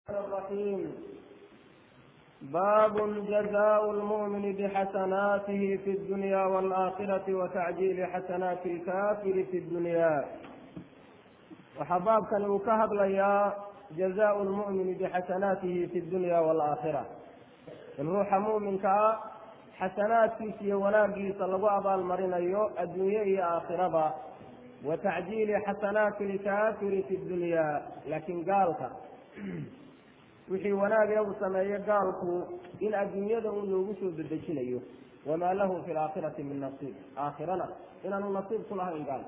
الرحيم باب جزاء المؤمن بحسناته في الدنيا والآخرة وتعجيل حسنات الكافر في الدنيا وحبابك وكهب ليا جزاء المؤمن بحسناته في الدنيا والآخرة الروح مؤمنك xasanaadkiisa wanaagiisa lagu abaalmarinayo adduunye iyo aakhiraba wa tacjiili xasanaati lkaafiri fi dunyaa laakiin gaalka wixii wanaagee uu sameeyo gaalku in adduunyada un loogu soo dedejinayo wamaa lahu fi laakhirati min nasiib aakhirana inaanu nasiib ku lahayn gaalka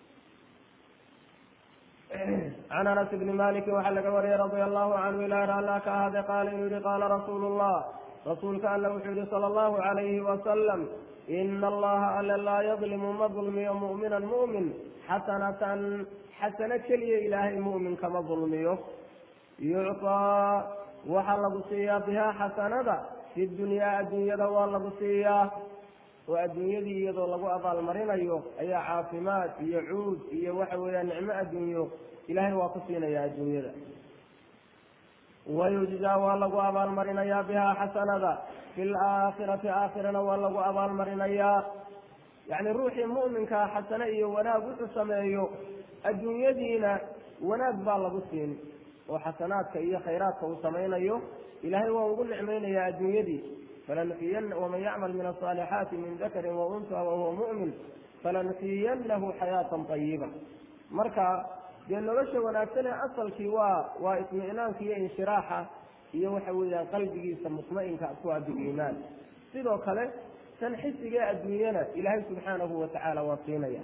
can anas bni maliki waxaa laga wariyey radia allahu canhu ilaah allah ka ahade qaala inuu yihi qaala rasuulu llah rasuulka alla wuxuu yihi sala allahu calayhi wasalam ina allaha alle laa yadlimu ma dulmiyo mu'minan mu'min xasanatan xasano keliya ilaahay mu'minka ma dulmiyo yucطaa waxaa lagu siiyaa bihaa xasanada fi dunyaa adduunyada waa lagu siiyaa oo adduunyadii iyadoo lagu abaalmarinayo ayaa caafimaad iyo cuud iyo waxa weeyaan nicmo adduunyo ilaahay waa ku siinayaa adduunyada wayujzaa waa lagu abaalmarinayaa bihaa xasanada fi laakhirati aakhirana waa lagu abaalmarinayaa yacni ruuxii mu'minkaa xasano iyo wanaag wuxuu sameeyo adduunyadiina wanaag baa lagu siin oo xasanaadka iyo khayraadka uu samaynayo ilaahay waa ugu nicmaynayaa adduunyadii falanuxiyan waman yacmal min asaalixaati min dakarin wa unha wahuwa mu'min falanuxiyanahu xayaatan ayiba marka dee nolosha wanaagsan ee asalkii waa waa ismi'naanka iyo inshiraaxa iyo waxa weeyaan qalbigiisa mutma'inka ku ah biliimaan sidoo kale tan xisigee adduunyana ilaahay subxaanahu watacaala waa siinaya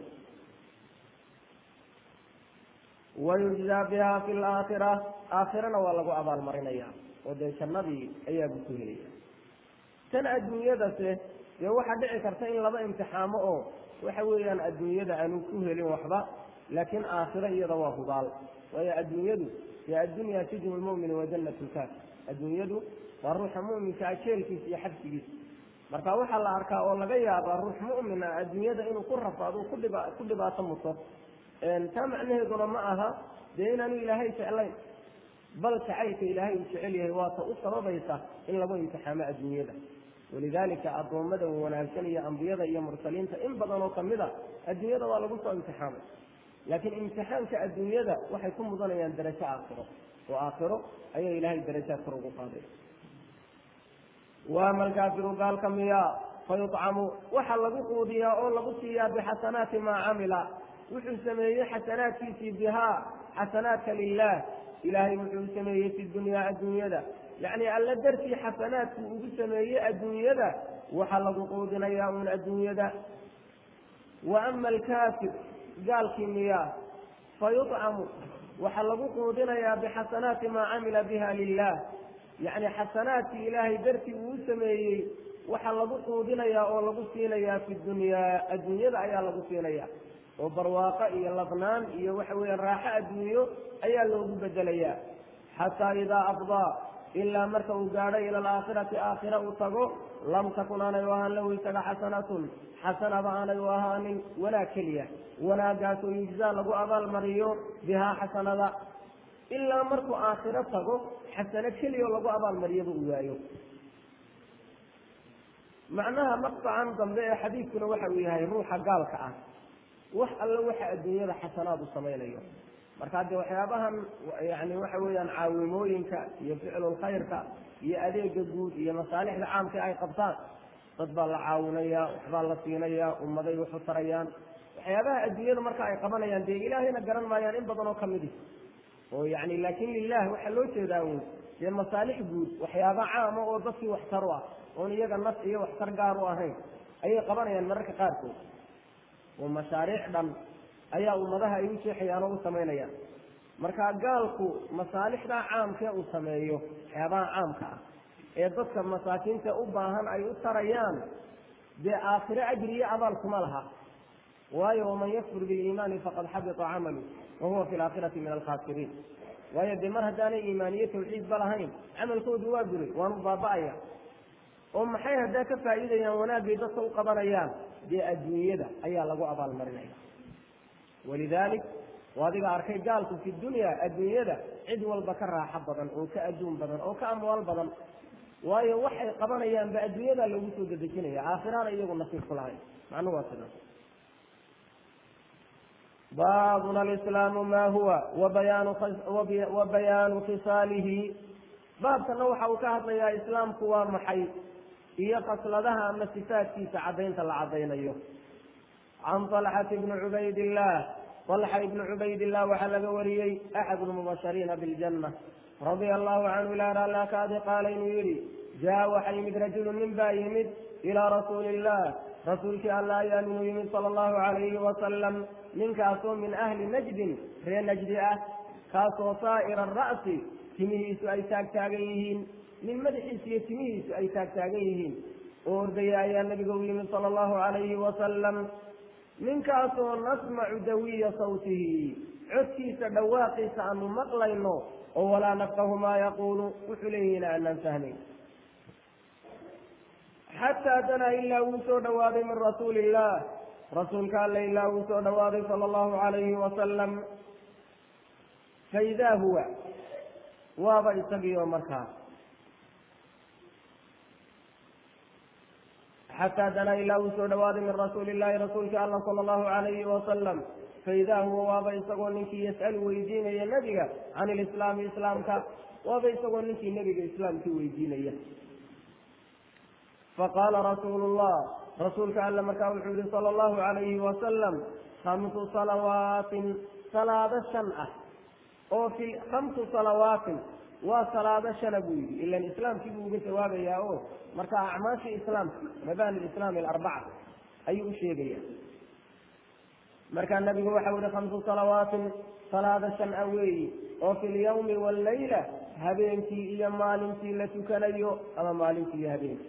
wayujzaa biha fi laakhira aakhirana waa lagu abaalmarinaya oo dee jannadii ayaabu ku helaya tan adduunyadase dee waxaa dhici karta in laba imtixaamo oo waxa weeyaan adduunyada aanu ku helin waxba laakiin aakhiro iyada waa hubaal waayo adduunyadu dee addunya sijnu lmu'mini wa jannat lkaafir adduunyadu waa ruuxa mu'minkaa jeelkiisa iyo xabsigiisa marka waxaa la arkaa oo laga yaabaa ruux mu'min ah adduunyada inuu ku rafaado kudhiba ku dhibaato muto taa macnaheeduna ma aha dee inaanu ilaahay jeclayn bal jacaylka ilaahay uu jecel yahay waata u sababaysa in lagu imtixaamo adduunyada walidaalika addoommada wanaagsan iyo ambiyada iyo mursaliinta in badan oo kamid a adduunyada waa lagu soo imtixaamay laakiin imtixaanka adduunyada waxay ku mudanayaan darajo aakhiro oo aakhiro ayaa ilaahay darajaad kor ugu qaaday waama alkaafiru gaalka miya fayuطcamu waxa lagu quudiyaa oo lagu siiyaa bixasanaati maa camila wuxuu sameeyey xasanaadkiisii bihaa xasanaadka lilah ilaahay wuxuu sameeyey fi dunyaa adduunyada yacni alla dartii xasanaadku ugu sameeyey adduunyada waxaa lagu quudinayaa uun adduunyada wa ama alkaafir gaalkii miyaa fayuطcamu waxaa lagu quudinayaa bixasanaati maa camila biha lilah yacni xasanaadkii ilaahay dartii uu sameeyey waxaa lagu quudinayaa oo lagu siinayaa fi dunyaa adduunyada ayaa lagu siinaya oo barwaaqo iyo ladnaan iyo waxa weeyaan raaxo adduunyo ayaa loogu bedelayaa xataa idaa afdaa ilaa marka uu gaadho ila alaakhirati aakhira uu tago lam takun aanay u ahaan lahu isaga xasanatun xasanaba aanay u ahaanin wanaag keliya wanaagaasoo yujzaa lagu abaalmariyo bihaa xasanada ilaa markuu aakhiro tago xasano keliya oo lagu abaalmariyaba uu waayo macnaha maqtacan dambe ee xadiidkuna waxa uu yahay ruuxa gaalka ah wax alle waxa adduunyada xasanaad u samaynayo markaa dee waxyaabahan yani waxa weeyaan caawimooyinka iyo ficlulkhayrka iyo adeega guud iyo masaalixda caamka ay qabtaan dad baa la caawinayaa waxbaa la siinayaa ummaday waxu tarayaan waxyaabaha adduunyada marka ay qabanayaan dee ilaahayna garan maayaan in badan oo kamidi oo yani laakin lilah waxaa loo jeedaa un dee masaalix guud waxyaaba caama oo dadkii waxtar u ah oon iyaga naf iyo waxtar gaar u ahayn ayay qabanayaan mararka qaarkood oo mashaariic dhan ayaa ummadaha ay u jeexayaan oo u samaynayaan marka gaalku masaalixdaa caamkee uu sameeyo waxyaabaha caamka ah ee dadka masaakiinta u baahan ay u tarayaan dee aakhiro ajri iyo abaal kuma laha waayo waman yakfur biliimaani faqad xabita camalu wa huwa fi laakhirati min alkhaasiriin waayo dee mar haddaanay iimaaniyo tawxiidba lahayn camalkoodu waa buray waanu baaba'aya oo maxay haddaa ka faa'iidayaan wanaagay dadka u qabanayaan dee adduunyada ayaa lagu abaalmarinaya walidalik oo adiga arkay gaalku fi dunya adduunyada cid walba ka raaxo badan oo ka adduun badan oo ka amwaal badan waayo waxay qabanayaanba adduunyada lagu soo dedejinaya aakhirana iyagu nasiib ku lahayn macnuhu waa sidaas baabuna alislaamu ma huwa wabayaanu wabayaanu khisaalihi baabkana waxa uu ka hadlayaa islaamku waa maxay iyo khasladaha ama sifaadkiisa caddaynta la caddaynayo can طalxati bni cubaydillah طalxa ibni cubaydillah waxaa laga wariyey axad lmubashariina biاljanna radia allahu canhu ilaar alla kaadi qaala inuu yidhi jaa waxa yimid rajulu nin baa yimid ilaa rasuuli illah rasuulkii alla ayaa inuu yimid sala allahu calayhi wasalam ninkaasoo min ahli najdin ree najdi ah kaasoo saa'ira ara'si timihiisu ay taagtaagan yihiin nin madaxiisu iyo timihiisu ay taagtaagan yihiin oo ordaya ayaa nabiga u yimid sala allahu calayhi wasalam ninkaasoo nasmacu dawiya sawtihi codkiisa dhawaaqiisa aanu maqlayno oo walaa nafqahu maa yaquulu wuxuu leeyihiina aanaan fahmayn xataa danaa ilaa wuu soo dhawaaday min rasuuli illah rasuulka alle ilaa wuu soo dhawaaday sala allahu calayhi wasalam faidaa huwa waaba isagiioo markaa xataa danaa ilaa wuu soo dhawaaday min rasuuli illahi rasuulka alla sala allahu calayhi wasalam faidaa huwa waaba isagoo ninkii yas'alu weydiinaya nebiga can ilislaami islaamka waaba isagoo ninkii nebiga islaamkii weydiinaya faqaala rasuulu llah rasuulka alle markaa wuxuu yihi sala allahu calayhi wasalam khamsu salawaatin salaado shan ah oo fi khamsu salawaatin waa salaado shana buu yidhi ilan islaamkii buu uga jawaabayaa o marka acmaashii islaamka mabani lislaami alarbaca ayuu u sheegaya markaa nabigu waxau yihi khamsu salawaatin salaado shan ah weeyi oo fi lyawmi wallayla habeenkii iyo maalintii la tukanayo ama maalintii iyo habeenkii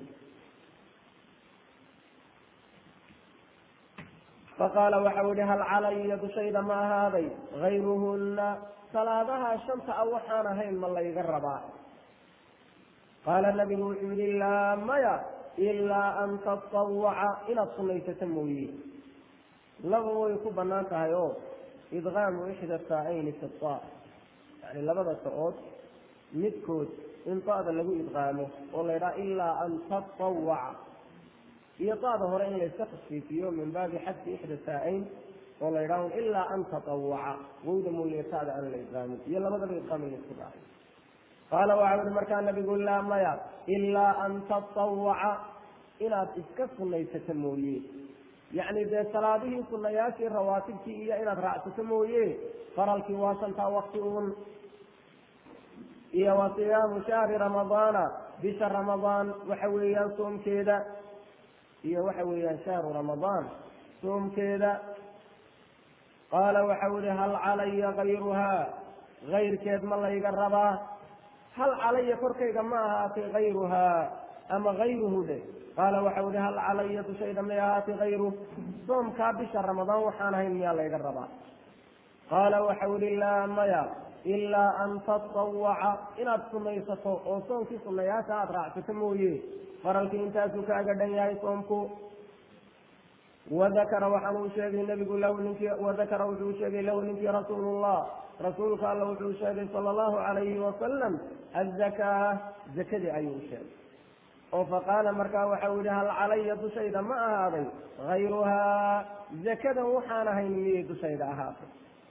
faqaala waxau yihi hal calaya dushayda ma ahaaday gayruhunna salaadaha shanta a waxaan ahayn ma layga rabaa qaala nabigu wuxuu yihi laa maya ilaa an tatawaca inaad sunaysato mooye laba way ku banaan tahay oo idqaamu ixda saa'ayni fi ta yani labada ta-ood midkood in ta'da lagu idqaamo oo la ydhaha ilaa an tatawaca iyo ta'da hore in layska tasfiifiyo min baabi xadfi ixda saa-ayn oo la ydhaho ilaa an tatawaca wowda mooye ta'da aan la idqaamin iyo labadaba idqaam in laisku dhaafay qaala waxau yihi markaa nabigu laa maya ilaa an tatawaca inaad iska sunaysato mooye yacni dee salaadihii sunayaashii rawaatibkii iyo inaad raacsato mooye faralkii waa shantaa wakti uun iyo wa siyaamu shahri ramadaana bisha ramadaan waxa weeyaan soomkeeda iyo waxa weeyaan shahru ramadaan soomkeeda qaala waxau yihi hal calaya kayruhaa kayrkeed ma layga rabaa hal calaya korkayga ma ahaatay kayruhaa ama kayruhu dhe qaala waxau yihi hal calaya dushayda may ahaatay kayruh soomkaa bisha ramadaan waxaan ahayn miyaa layga rabaa qaala waxau yihi laa maya ilaa an tatawaca inaad sunaysato oo soomkii sunayaasha aada raacsato mooye faralkii intaasuu kaaga dhan yahay soomku wadakara waxaan uu sheegay nabigu lahu ninkii wadakara wuxuu sheegay lahu ninkii rasuulullah rasuulka alla wuxuu sheegay sala allahu calayhi wasalam azakaa zakadii ayuu sheegay oo faqaala markaa waxau yihi hal calaya dushayda ma ahaaday hayruhaa zakadan waxaan ahayn miyay dushayda ahaatay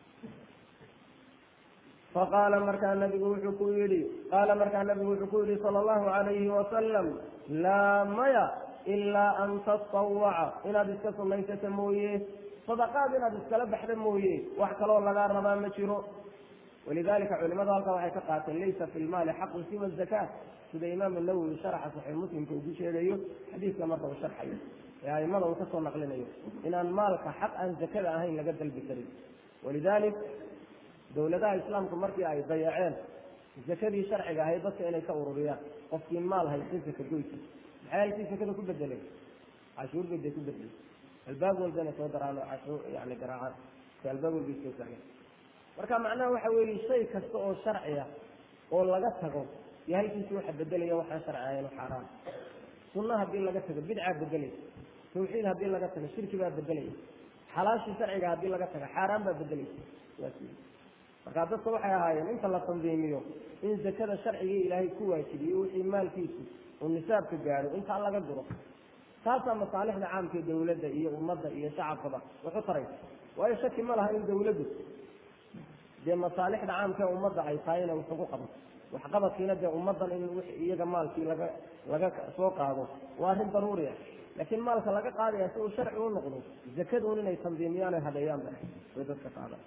faqaala markaa nabigu wuxuu ku yidhi qaala markaa nabigu wuxuu ku yidhi sala allahu calayhi wasalam laa maya ilaa an tatawaca inaad iska sunaysato mooye sadaqaad inaad iskala baxda mooye wax kaloo lagaa rabaa ma jiro walidalika culimadu halkaa waxay ka qaateen laysa fi lmaali xaqun siwa zakaa sida imaam nawowi sharaxa saxiix muslimka uu ku sheegayo xadiiska marka uu sharxayo ee aimada uu kasoo naqlinayo inaan maalka xaq aan zakada ahayn laga dalbi karin walidalik dawladaha islaamku markii ay dayaceen zakadii sharciga ahayd dadka inay ka ururiyaan qofkii maal haysta zaka goysa maxay halkii zakada ku bedeleen cashuur bay dee ku bedeleen albaab walba inay soo daraan oo cashuur yani garaacaan si albaab walba soo taagan marka macnaha waxa weeye shay kasta oo sharciya oo laga tago iyo halkiisi waxa bedelaya waxaan sharci ahayn xaaraan sunna haddii laga tago bidcaa bedelaya tawxiid haddii laga tago shirki baa bedelaya xalaashii sharciga haddii laga tago xaaraan baa bedelaysa markaa dadka waxay ahaayeen inta la tandiimiyo in zakada sharcigii ilaahay ku waajibiyo wixii maalkiisu uu nisaabka gaadho intaa laga duro taasaa masaalixda caamka ee dawladda iyo ummadda iyo shacabkaba waxu taraysa waayo shaki ma laha in dawladdu dee masaalixda caamka ee ummadda ay tahay inay wax ugu qabato waxqabadkiina dee ummaddan in w iyaga maalkii laga laga soo qaado waa arrin daruuri ah laakiin maalka laga qaadaya si uu sharci u noqdo zakaduun inay tandiimiyaan ay hadeeyaan ba way dadka qaadaan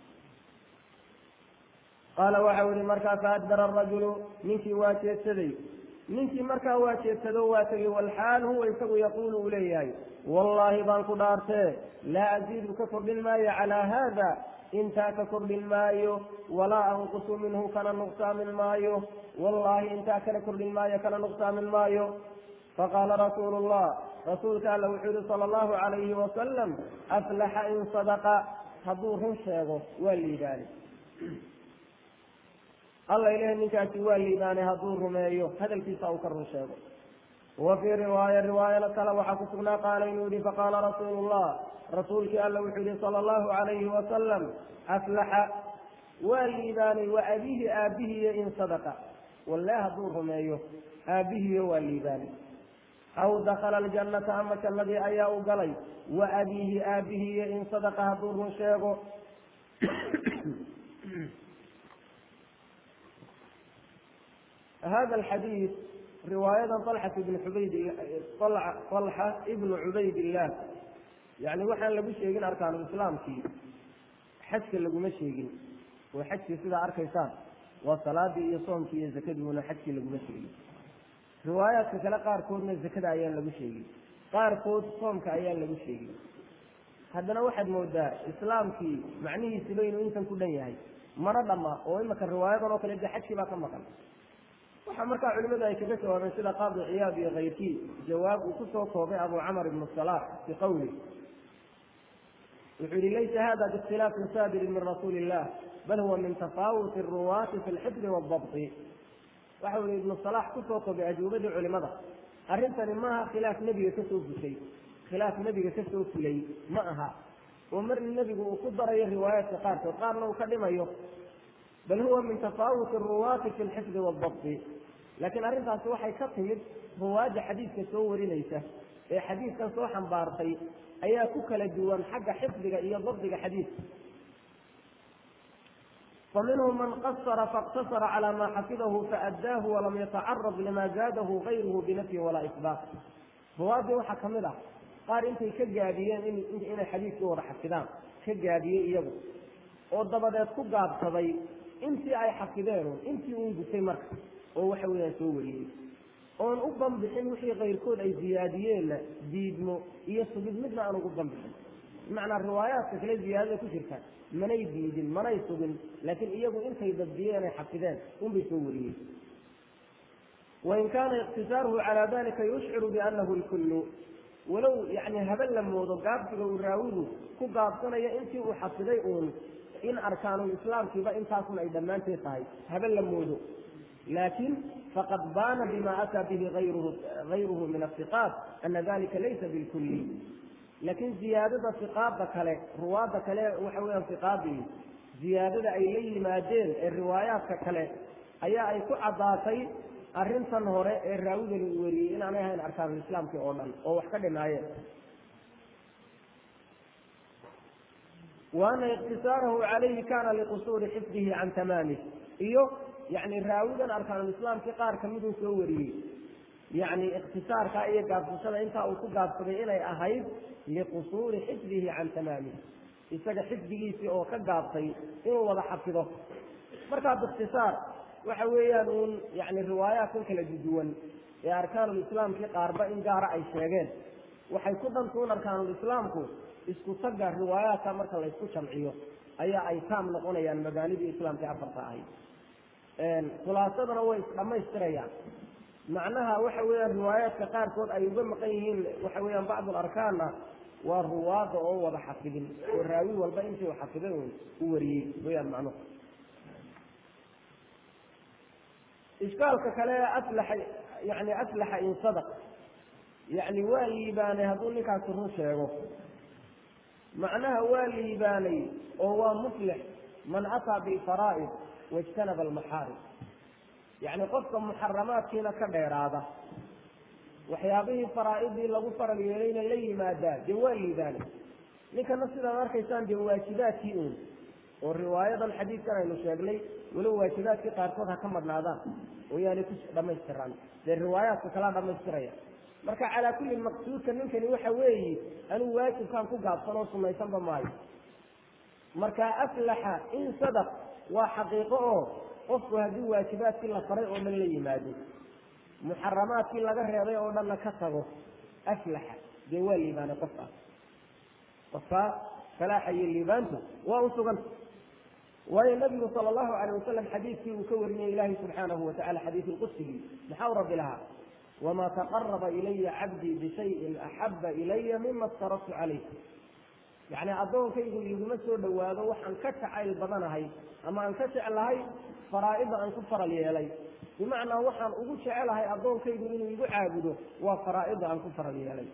qaala waxau yihi markaa faadbara arajulu ninkii waa jeedsaday ninkii markaa waa jeedsado waa tegey walxaal huwa isagu yaquulu uu leeyahay wallaahi baan ku dhaartee laa aziidu ka kordhin maayo calaa haada intaa ka kordhin maayo walaa anqusu minhu kana nuqsaamin maayo wallaahi intaa kana kordhin maayo kana nuqsaamin maayo faqaala rasuulu llah rasuulka alla wuxuu yihi sala allahu calayhi wasalam aflaxa in sadaqa hadduu run sheego waa liibaani alla ilahi ninkaasi waa liibaanay hadduu rumeeyo hadalkiisa uu ka run sheego wa fii riwaaya riwaayada kale waxaa ku sugnaa qaala inuu yihi faqaala rasuulu llah rasuulkii alla wuxuu yihi sala allahu calayhi wasalam aflaxa waa liibaanay wa abihi aabihiyo in sadaqa walle hadduu rumeeyo aabihiyo waa liibaanay aw dakala aljannata ama jannadii ayaa u galay wa abiihi aabihiyo in sadaqa hadduu run sheego hada alxadiid riwaayadan alxat ibn xubayd alxa ibnu cubayd illah yani waxaan lagu sheegin arkaanulislaamkii xajka laguma sheegin oo xajkii sidaa arkaysaan waa salaadii iyo soomkii iyo zakadiuna xajkii laguma sheegin riwaayaadka kale qaarkoodna zakada ayaan lagu sheegin qaarkood soomka ayaan lagu sheegin haddana waxaad moodaa islaamkii macnihiisiba inuu intan ku dhan yahay mana dhama oo imaka riwaayadan oo kale de xajkii baa ka maqan waxaa markaa culimadu ay kaga jawaabeen sida qaadi ciyaad iyo kayrkii jawaab uu kusoo koobay abu camar ibnu salax fi qawli wuxuu yihi laysa hada biikhtilaafin saadirin min rasuuli illah bal huwa min tafaawuti ruwaati fi lxifdi waaldabti waxau yihi ibnu salax kusoo koobay ajuubadii culimada arrintani maaha khilaaf nebiga kasoo fushay khilaaf nebiga kasoo fulay ma aha oo marna nebigu uu ku darayo riwaayaadka qaarkood qaarna uu ka dhimayo bal huwa min tafaawuti ruwaati fi lxifdi waaldabti laakiin arrintaasi waxay ka timid ruwaadda xadiidka soo warinaysa ee xadiidkan soo xambaartay ayaa ku kala duwan xagga xifdiga iyo dabdiga xadiidka faminhum man qasara faاqtasara calى ma xafidahu faأddaahu walam yatacarad lima zaadahu gayruhu binafyin walaa isbaat ruwaaddii waxaa kamid ah qaar intay ka gaabiyeen inay xadiidkii wada xafidaan ka gaabiyey iyagu oo dabadeed ku gaabsaday intii ay xafideen intii uun gutay marka oo waxa weeyaan soo wariyey oon u banbixin wixii kayrkood ay ziyaadiyeenna diidmo iyo sugid midna aan ugu banbixin bimacnaa riwaayaadka kale ziyaadada ku jirta manay diidin manay sugin laakiin iyagu intay dabdiyeen ay xafideen unbay soo wariyey wain kaana iqtisaaruhu calaa dalika yushciru bianahu lkullu walow yani haben la moodo gaabsiga uu raawidu ku gaabsanaya intii uu xafiday uun in arkaanulislaamkiiba intaasun ay dhammaanteed tahay haben la moodo laakin faqad baana bima ataa bihi ayruhu min aiqaat ana dalika laysa bilkulli laakiin ziyaadada iqaada kale ruwaadda kale waxa weyaan iqaadii ziyaadada ay la yimaadeen ee riwaayaadka kale ayaa ay ku caddaatay arrintan hore ee raawidani uu weriyey inaanay ahayn arkaanulislaamkii oo dhan oo wax ka dhinaayeen wa ana iqtisaarahu calayhi kana liqusuuri xifdihi can tamaamih iyo yani raawidan arkaanulislaamkii qaar kamiduu soo wariyey yani ikhtisaarkaa iyo gaabsashada intaa uu ku gaabsaday inay ahayd liqusuuri xifdihi can tamaamih isaga xifdigiisii oo ka gaabtay inuu wada xafido markaa biikhtisaar waxa weeyaan uun yani riwaayaadkan kala duduwan ee arkaanulislaamkii qaarba in gaara ay sheegeen waxay ku dhantuun arkaanulislaamku isku tagga riwaayaadka marka laysku jamciyo ayaa ay taam noqonayaan magaalidii islaamka afarta ahayd khulaasadana way isdhamaystirayaan macnaha waxa weeyaan riwaayaadka qaarkood ay uga maqan yihiin waxa weeyaan bacdu larkaanna waa ruwaada oo wada xafidin oo raawi walba intii u xafiday un u wariyey weyaan macnuhu ishkaalka kale aflaxa yani aflaxa in sadaq yani waa liibaanay hadduu ninkaasi run sheego macnaha waa liibaanay oo waa muflix man ataa bilfaraa'id wajtanaba almaxaarim yacni qofka muxaramaadkiina ka dheeraada waxyaabihii faraa'idii lagu faral yeelayna la yimaadaa dee waa liibaanay ninkana sidaad arkaysaan dee waajibaadkii uun oo riwaayadan xadiidkan aynu sheegnay weliba waajibaadkii qaarkood ha ka madhnaadaan oo yaanay ku dhamaystiraan dee riwaayaadka kalaa dhamaystiraya marka calaa kulli maqsuudka ninkani waxa weeyi anuu waajibkaan ku gaabsan oo sumaysanba maayo marka aflaxa in sadaq waa xaqiiqo oo qofku haddii waajibaadkii la faray oo dhan la yimaado muxaramaadkii laga reebay oo dhanna ka tago aflaxa dee waa liibaanay qofkaas qofkaa falaaxa iyo liibaantu waa u sugan waayo nabigu sala allahu alayh wasalam xadiidkii uu ka warinayay ilaahi subxaanahu watacala xadiid lqudsigii maxaa u rabbi lahaa wamaa taqaraba ilaya cabdii bishayin axaba ilaya mima aftaradtu calayh yacni addoonkaygu iguma soo dhowaado waxaan ka jacayl badanahay ama aan ka jeclahay faraa'ida aan ku faral yeelay bimacnaa waxaan ugu jecelahay addoonkaygu inuu igu caabudo waa faraa'ida aan ku faral yeelay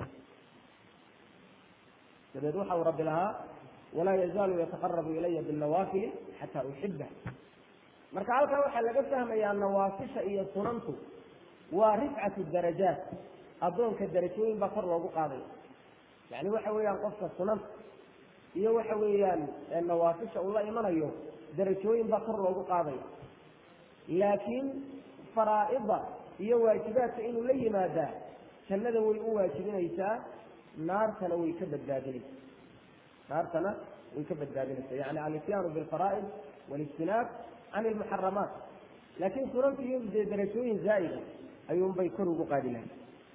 dabeed waxa uu rabbi lahaa walaa yazaalu yataqarabu ilaya binnawaafili xataa uxiba marka halkan waxaa laga fahmayaa nawaafisha iyo sunantu waa rifcatu darajaat addoonka darajooyin baa kor loogu qaadaya yani waxa weeyaan qofka sunanta iyo waxa weeyaan nawaafisha uu la imanayo darajooyin baa kor loogu qaadaya laakiin faraa'ida iyo waajibaadka inuu la yimaadaa jannada way u waajibinaysaa naartana way ka badbaadinaysaa naartana way ka badbaadinaysaa yani alityaanu bilfaraa'id walijtinaab can ilmuxaramaat laakiin sunanta iyo dee darajooyin zaa'ida ayuunbay kor ugu qaadi lahay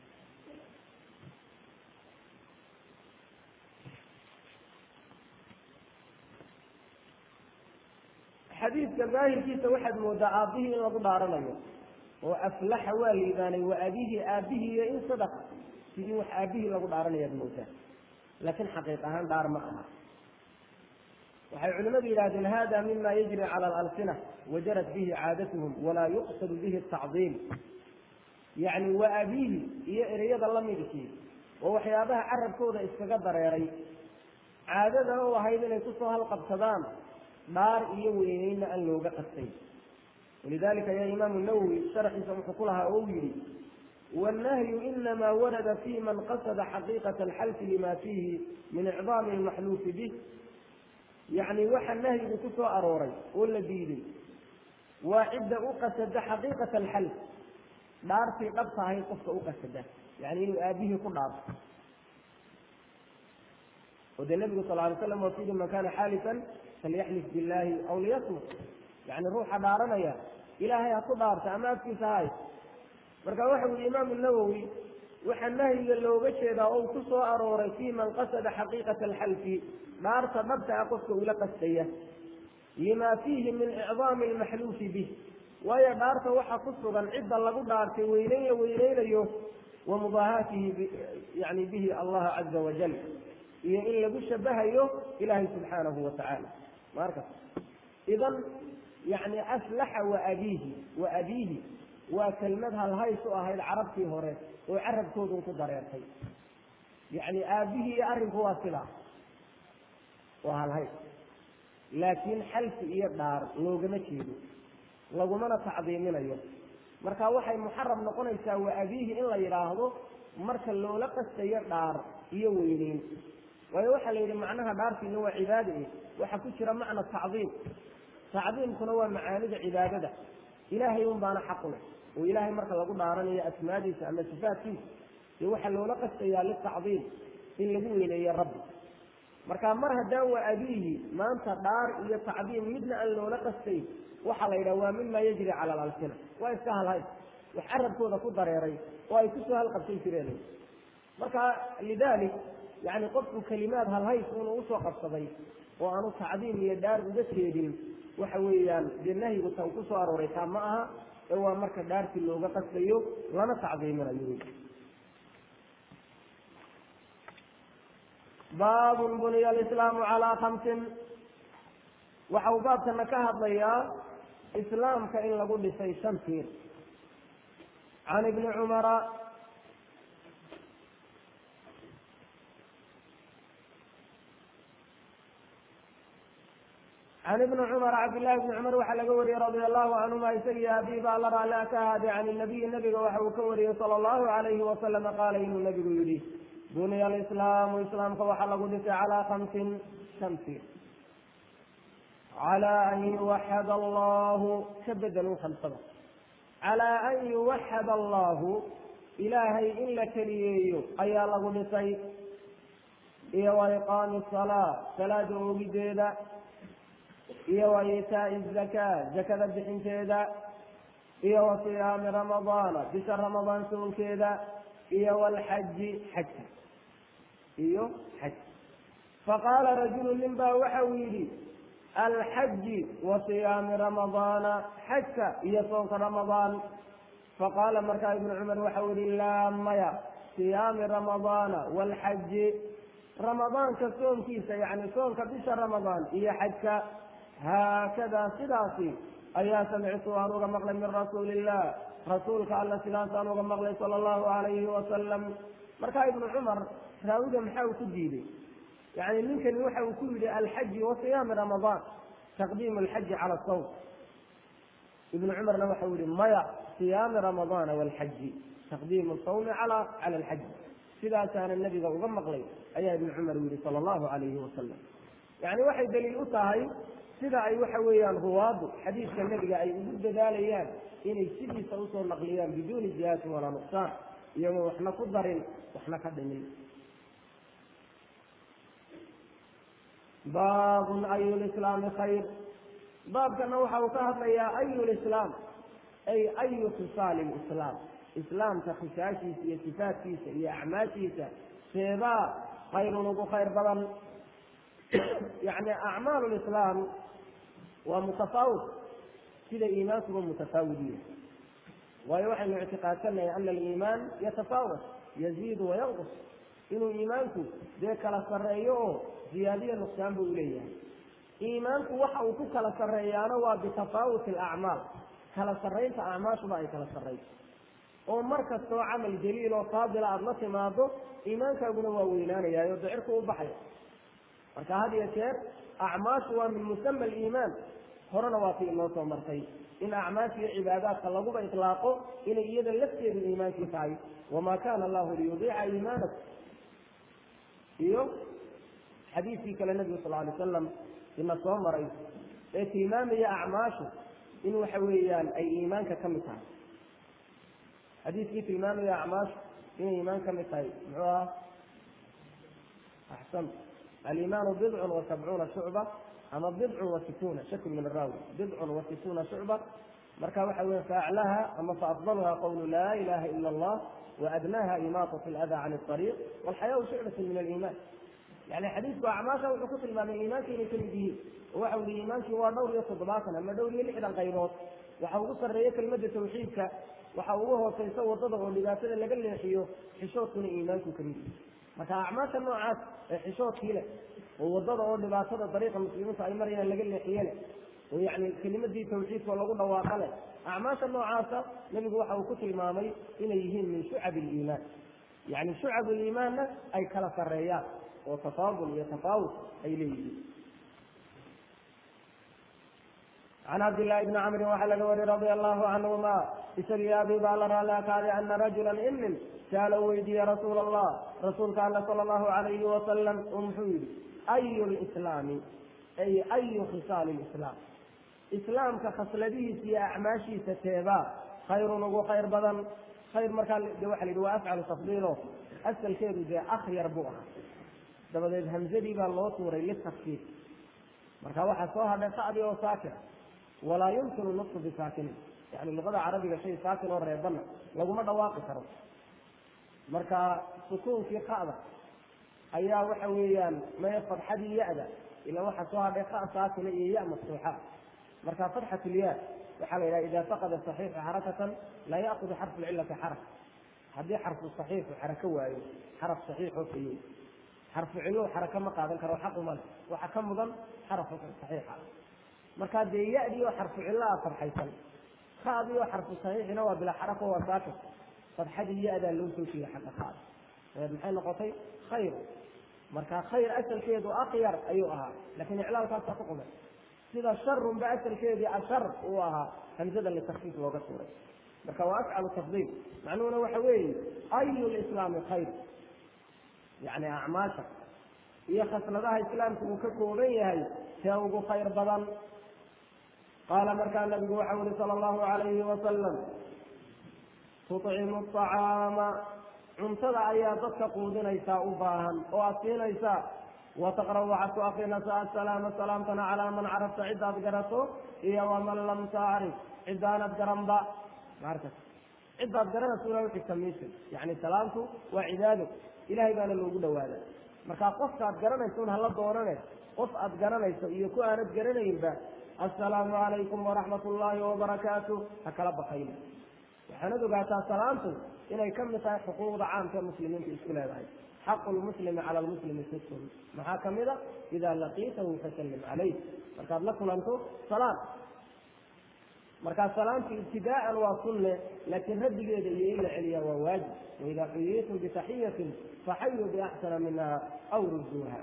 xadiidka daahirkiisa waxaad moodaa aabbihii in lagu dhaaranayo oo aflaxa waa liibaanay wa aabihii aabbihii iyo in sadaqa sidii wax aabbihii lagu dhaaranayaad moodaa laakiin xaqiiq ahaan dhaar ma aha waxay culimadu yidhahdeen hada mima yajri cala alalsina wajarat bihi caadatuhum walaa yuqsadu bihi tacdiim yacni wa abiihi iyo ereyada lamidkii oo waxyaabaha carabkooda iskaga dareeray caadadana u ahayd inay kusoo halqabsadaan dhaar iyo weyneynna aan looga qastay walidalika ya imaamu nawowi sharxiisa wuxuu ku lahaa oo u yihi wannahyu inama warada fi man qasada xaqiiqata alxalfi lima fiihi min icdaami almaxluufi bih yacni waxa nahyigu ku soo arooray oo la diiday waa cidda u qasada xaqiiqata alxalf dhaartii dhabta ahayd qofka u qasada yani inuu aabihii ku dhaarto oo dee nabigu sal alay slam waa kuyidhi man kana xaalifan falyaxlif billahi aw liyasmut yani ruuxa dhaaranaya ilaahay ha ku dhaarta ama afkiisa hay marka waxa ui imaamu nawowi waxaa nahyiga looga jeedaa oo ku soo arooray fi man qasada xaqiiqata alxalfi dhaarta dhabta ah qofka ula qastaya lima fiihi min icdaami almaxluufi bih waayo dhaarta waxaa ku sugan cidda lagu dhaartay weyneyna weyneynayo wa mubaahaatihi yani bihi allaha caza wajal iyo in lagu shabahayo ilaahay subxaanahu watacaala markas idan yani aflaxa wa abiihi wa abiihi waa kelmad halhays u ahayd carabtii hore oo carabkoodun ku dareertay yacni aabihii iyo arrinku waa sidaa waa halhays laakiin xalfi iyo dhaar loogama jeedo lagumana tacdiiminayo marka waxay muxaram noqonaysaa wa abiihi in la yidhaahdo marka loola qastayo dhaar iyo weyneyn waayo waxaa la yidhi macnaha dhaartiina waa cibaada eh waxaa ku jira macna tacdiim tacdiimkuna waa macaanida cibaadada ilaahay un baana xaqu leh oo ilaahay marka lagu dhaaranayo asmaadiisa ama sifaatkiisa dee waxaa loola qastayaa litacdiim in lagu weyneeyo rabbi marka mar haddaan waa abiihi maanta dhaar iyo tacdiim midna aan loola qastayn waxaa la yidhaha waa mima yajri cala alalsina waa iska halhays wax carabkooda ku dareeray oo ay kusoo halqabsan jireen marka lidalik yani qofku kelimaad halhays inuu usoo qabsaday oo aanu tacdiim iyo dhaar uga jeedin waxa weeyaan dee nahyigu tan ku soo arooray taa ma aha ee waa marka dhaartii looga qastayo lana tacdiiminayo baabun buniya alislaamu calaa khamsin waxa uu baabkana ka hadlayaa islaamka in lagu dhisay shan tiir can ibni cumara can ibni cumar cabdillahi bni cumar waxaa laga wariyey radia allahu canhuma isagii abii baa la raali ka ahaaday can nabiyi nabiga waxa uu ka wariyey sala allahu alayhi wasalama qaala inuu nabigu yidhi buniya alislaamu islaamka waxaa lagu dhisay calaa khamsin shamsi calaa an yuwaxad allahu ka bedelun khamsada calaa an yuwaxad allahu ilaahay in la keliyeeyo ayaa lagu dhisay iyo wa iqaami salaa salaada oogideeda iyo wa iitaa'i zakaa zakada bixinteeda iyo wa siyaami ramadaana bisha ramadaan soonkeeda iyo walxaji xajka iyo xaj faqaala rajulu nin baa waxa uu yidhi alxaji wa siyaami ramadaana xajka iyo soonka ramadaan faqaala markaa ibnu cumar waxa uu yihi laa maya siyaami ramadaana walxaji ramadaanka soonkiisa yani soonka bisha ramadaan iyo xajka haakadaa sidaasi ayaa samictu aan uga maqlay min rasuuli illah rasuulka alla sidaasaan uga maqlay sala allahu alayhi wasalam markaa ibnu cumar raawiga maxaa uu ku diiday yani ninkani waxa uu ku yidhi alxaji wa siyaami ramadaan taqdiimu alxaji cala sawm ibnu cumarna waxa uu yihi maya siyaami ramadaana walxaji taqdiimu sawmi cala cala alxaji sidaasaana nabiga uga maqlay ayaa ibnu cumar u yihi sala allahu alayhi wasalam yani waxay daliil u tahay sida ay waxa weeyaan ruwaadu xadiidka nebiga ay ugu dadaalayaan inay sidiisa usoo naqliyaan biduuni ziyaatin walaa nuqsaan iyagoo waxna ku darin waxna ka dhimin baabun ayu lislaami khayr baabkana waxa uu ka hadlayaa ayu lislaam ay ayu khisaali lislaam islaamka khisaashiisa iyo sifaadkiisa iyo acmaashiisa seebaa khayrun ugu khayr badan yani acmaal lislaam waa mutafaawit sida iimaankuba mutafaawidiya waayo waxaynu ictiqaadsanahay ana aliimaan yatafaawat yaziidu wayanqus inuu iimaanku dee kala sarreeyo oo ziyaadiya nuqsaan buu uleeyahay iimaanku waxa uu ku kala sarreeyaana waa bitafaawuti alacmaal kala sarraynta acmaashuba ay kala sarrayso oo mar kastoo camal jaliil oo faadila aada la timaado iimaankaaguna waa weynaanayayo dicirku u baxaya marka had iyo jeer acmaashu waa min musama aliimaan horena waa ti inoo soo martay in acmaasha iyo cibaadaadka laguba itlaaqo inay iyada lafteedu iimaankii tahay wamaa kana allahu liyudiica iimaanakum iyo xadiidkii kale nebigu sal alay wasalam ina soo maray ee tilmaamaya acmaashu in waxa weeyaan ay iimaanka ka mid tahay xadiidkii tilmaamaya acmaashu inay iimaan ka mid tahay muxuu aha axsan alimaanu bidcun wa sabcuuna shucba ama bidcun wa situuna shakl min araawi bidcun wa situuna shucba marka waxa weya faaclaha ama faafdaluha qawlu laa ilaha ila allah waadnaha imaatat lada can ariiq walxayaau shucbatu min aliiman yani xadiidku acmaasha wuxuu ku tilmaamay iimaanka inay kamid yihiin oo waxa ui iimaankii waa dhowr iyo toddobaatan ama dhowr iyo lixdan qaybood waxa ugu sarreeya kelmadda tawxiidka waxa ugu hooseysa wadada oo dhibaatada laga leexiyo xishoodkuna iimaanku kamid yihi marka acmaasha noocaas ee xishoodkii leh oo wadada oo dhibaatada dariiqa muslimiinta ay marayaan laga leexiye leh oo yani kelimadii tawxiidka oo lagu dhawaaqa leh acmaasha noocaasa nebigu waxa uu ku tilmaamay inay yihiin min shucab iliimaan yani shucab liimaanna ay kala sarreeyaan oo tafaadul iyo tafaawut ay leeyihiin can cabdillahi bni camrin waxaa laga wariy radia allahu canhuma isagii abi baa la raali akaaday ana rajula inin saala weydiiye rasuul allah rasuulka alla sala allahu alayhi wasalam oo muxuu yihi ayu lislaami ay ayu khisaali lislaam islaamka khasladihiisa iyo acmaashiisa teebaa khayrun ugu khayr badan khayr markaa de waxa la yidhi waa afcalu tafdiilo asalkeedu dee akhyar buu ahaa dabadeed hamzadii baa loo tuuray litafkiir marka waxaa soo hadhay sacdi oo saakina walaa yumkinu nutqu bisaakinin yani luqada carabiga shay saakin oo reebana laguma dhawaaqi karo marka sukuunkii qa'da ayaa waxa weeyaan maya fadxadii ya-da ila waxaa soo hadhay qa saakina iyo ya maftuuxa marka fatxat lya waxaa la yidhaha ida faqada saxiixu xarakatan laa ya'kudu xarfu lcilati xaraka haddii xarfu saxiixu xarako waayo xaraf saxiixoo fayey xarfu ciluu xaraka ma qaadan karo xaquma le waxa ka mudan xaraf saxiixa marka dee ya-dii oo xarfu cilaa farxaysan ka'dii oo xarfu saxiixina waa bilaa xarako waa saakin fadxadii ya-daa loo soo jeeda xagga ka'da dabeed maxay noqotay khayr marka khayr asalkeedu akyar ayuu ahaa lakin iclaalkaasaa ku qumay sida sharun ba asalkeedii ashar uu ahaa hamsada litakfiif looga tuuray marka waa afcalu tafdiil macnuhuna waxa weeye ayu lislaami khayr yani acmaasha iyo khasladaha islaamka uu ka kooban yahay see ugu khayr badan qaala markaa nabigu waxau yihi sala allahu alayhi wasalam tucimu acaama cuntada ayaa dadka quudinaysaa u baahan oo aad siinaysaa wataqra waxaad ku akrinaysaa asalaama salaamtana calaa man carafta cidaad garato iyo waman lam tacrif cidaanad garanba maarkas cidaad garanayso ila uxigta mise yani salaamtu waa cibaado ilahay baana loogu dhawaada marka qofkaad garanayso un hala doonane qof aad garanayso iyo ku aanad garanaynba assalaamu calaykum waraxmat ullaahi wabarakaatu ha kala bakayna waxaanad ogaataa salaamtu inay ka mid tahay xuquuqda caamka ee muslimiinta isku leedahay xaqu lmuslimi cala lmuslimi sittun maxaa kamid a idaa laqiitahu fasallim calayh markaad la kulanto salaam markaa salaamtu ibtidaa'an waa sunne laakiin raddigeeda iyo in la celiyaa waa waajib waidaa xuyiitum bitaxiyatin faxayuu biaxsana minha aw rudduuha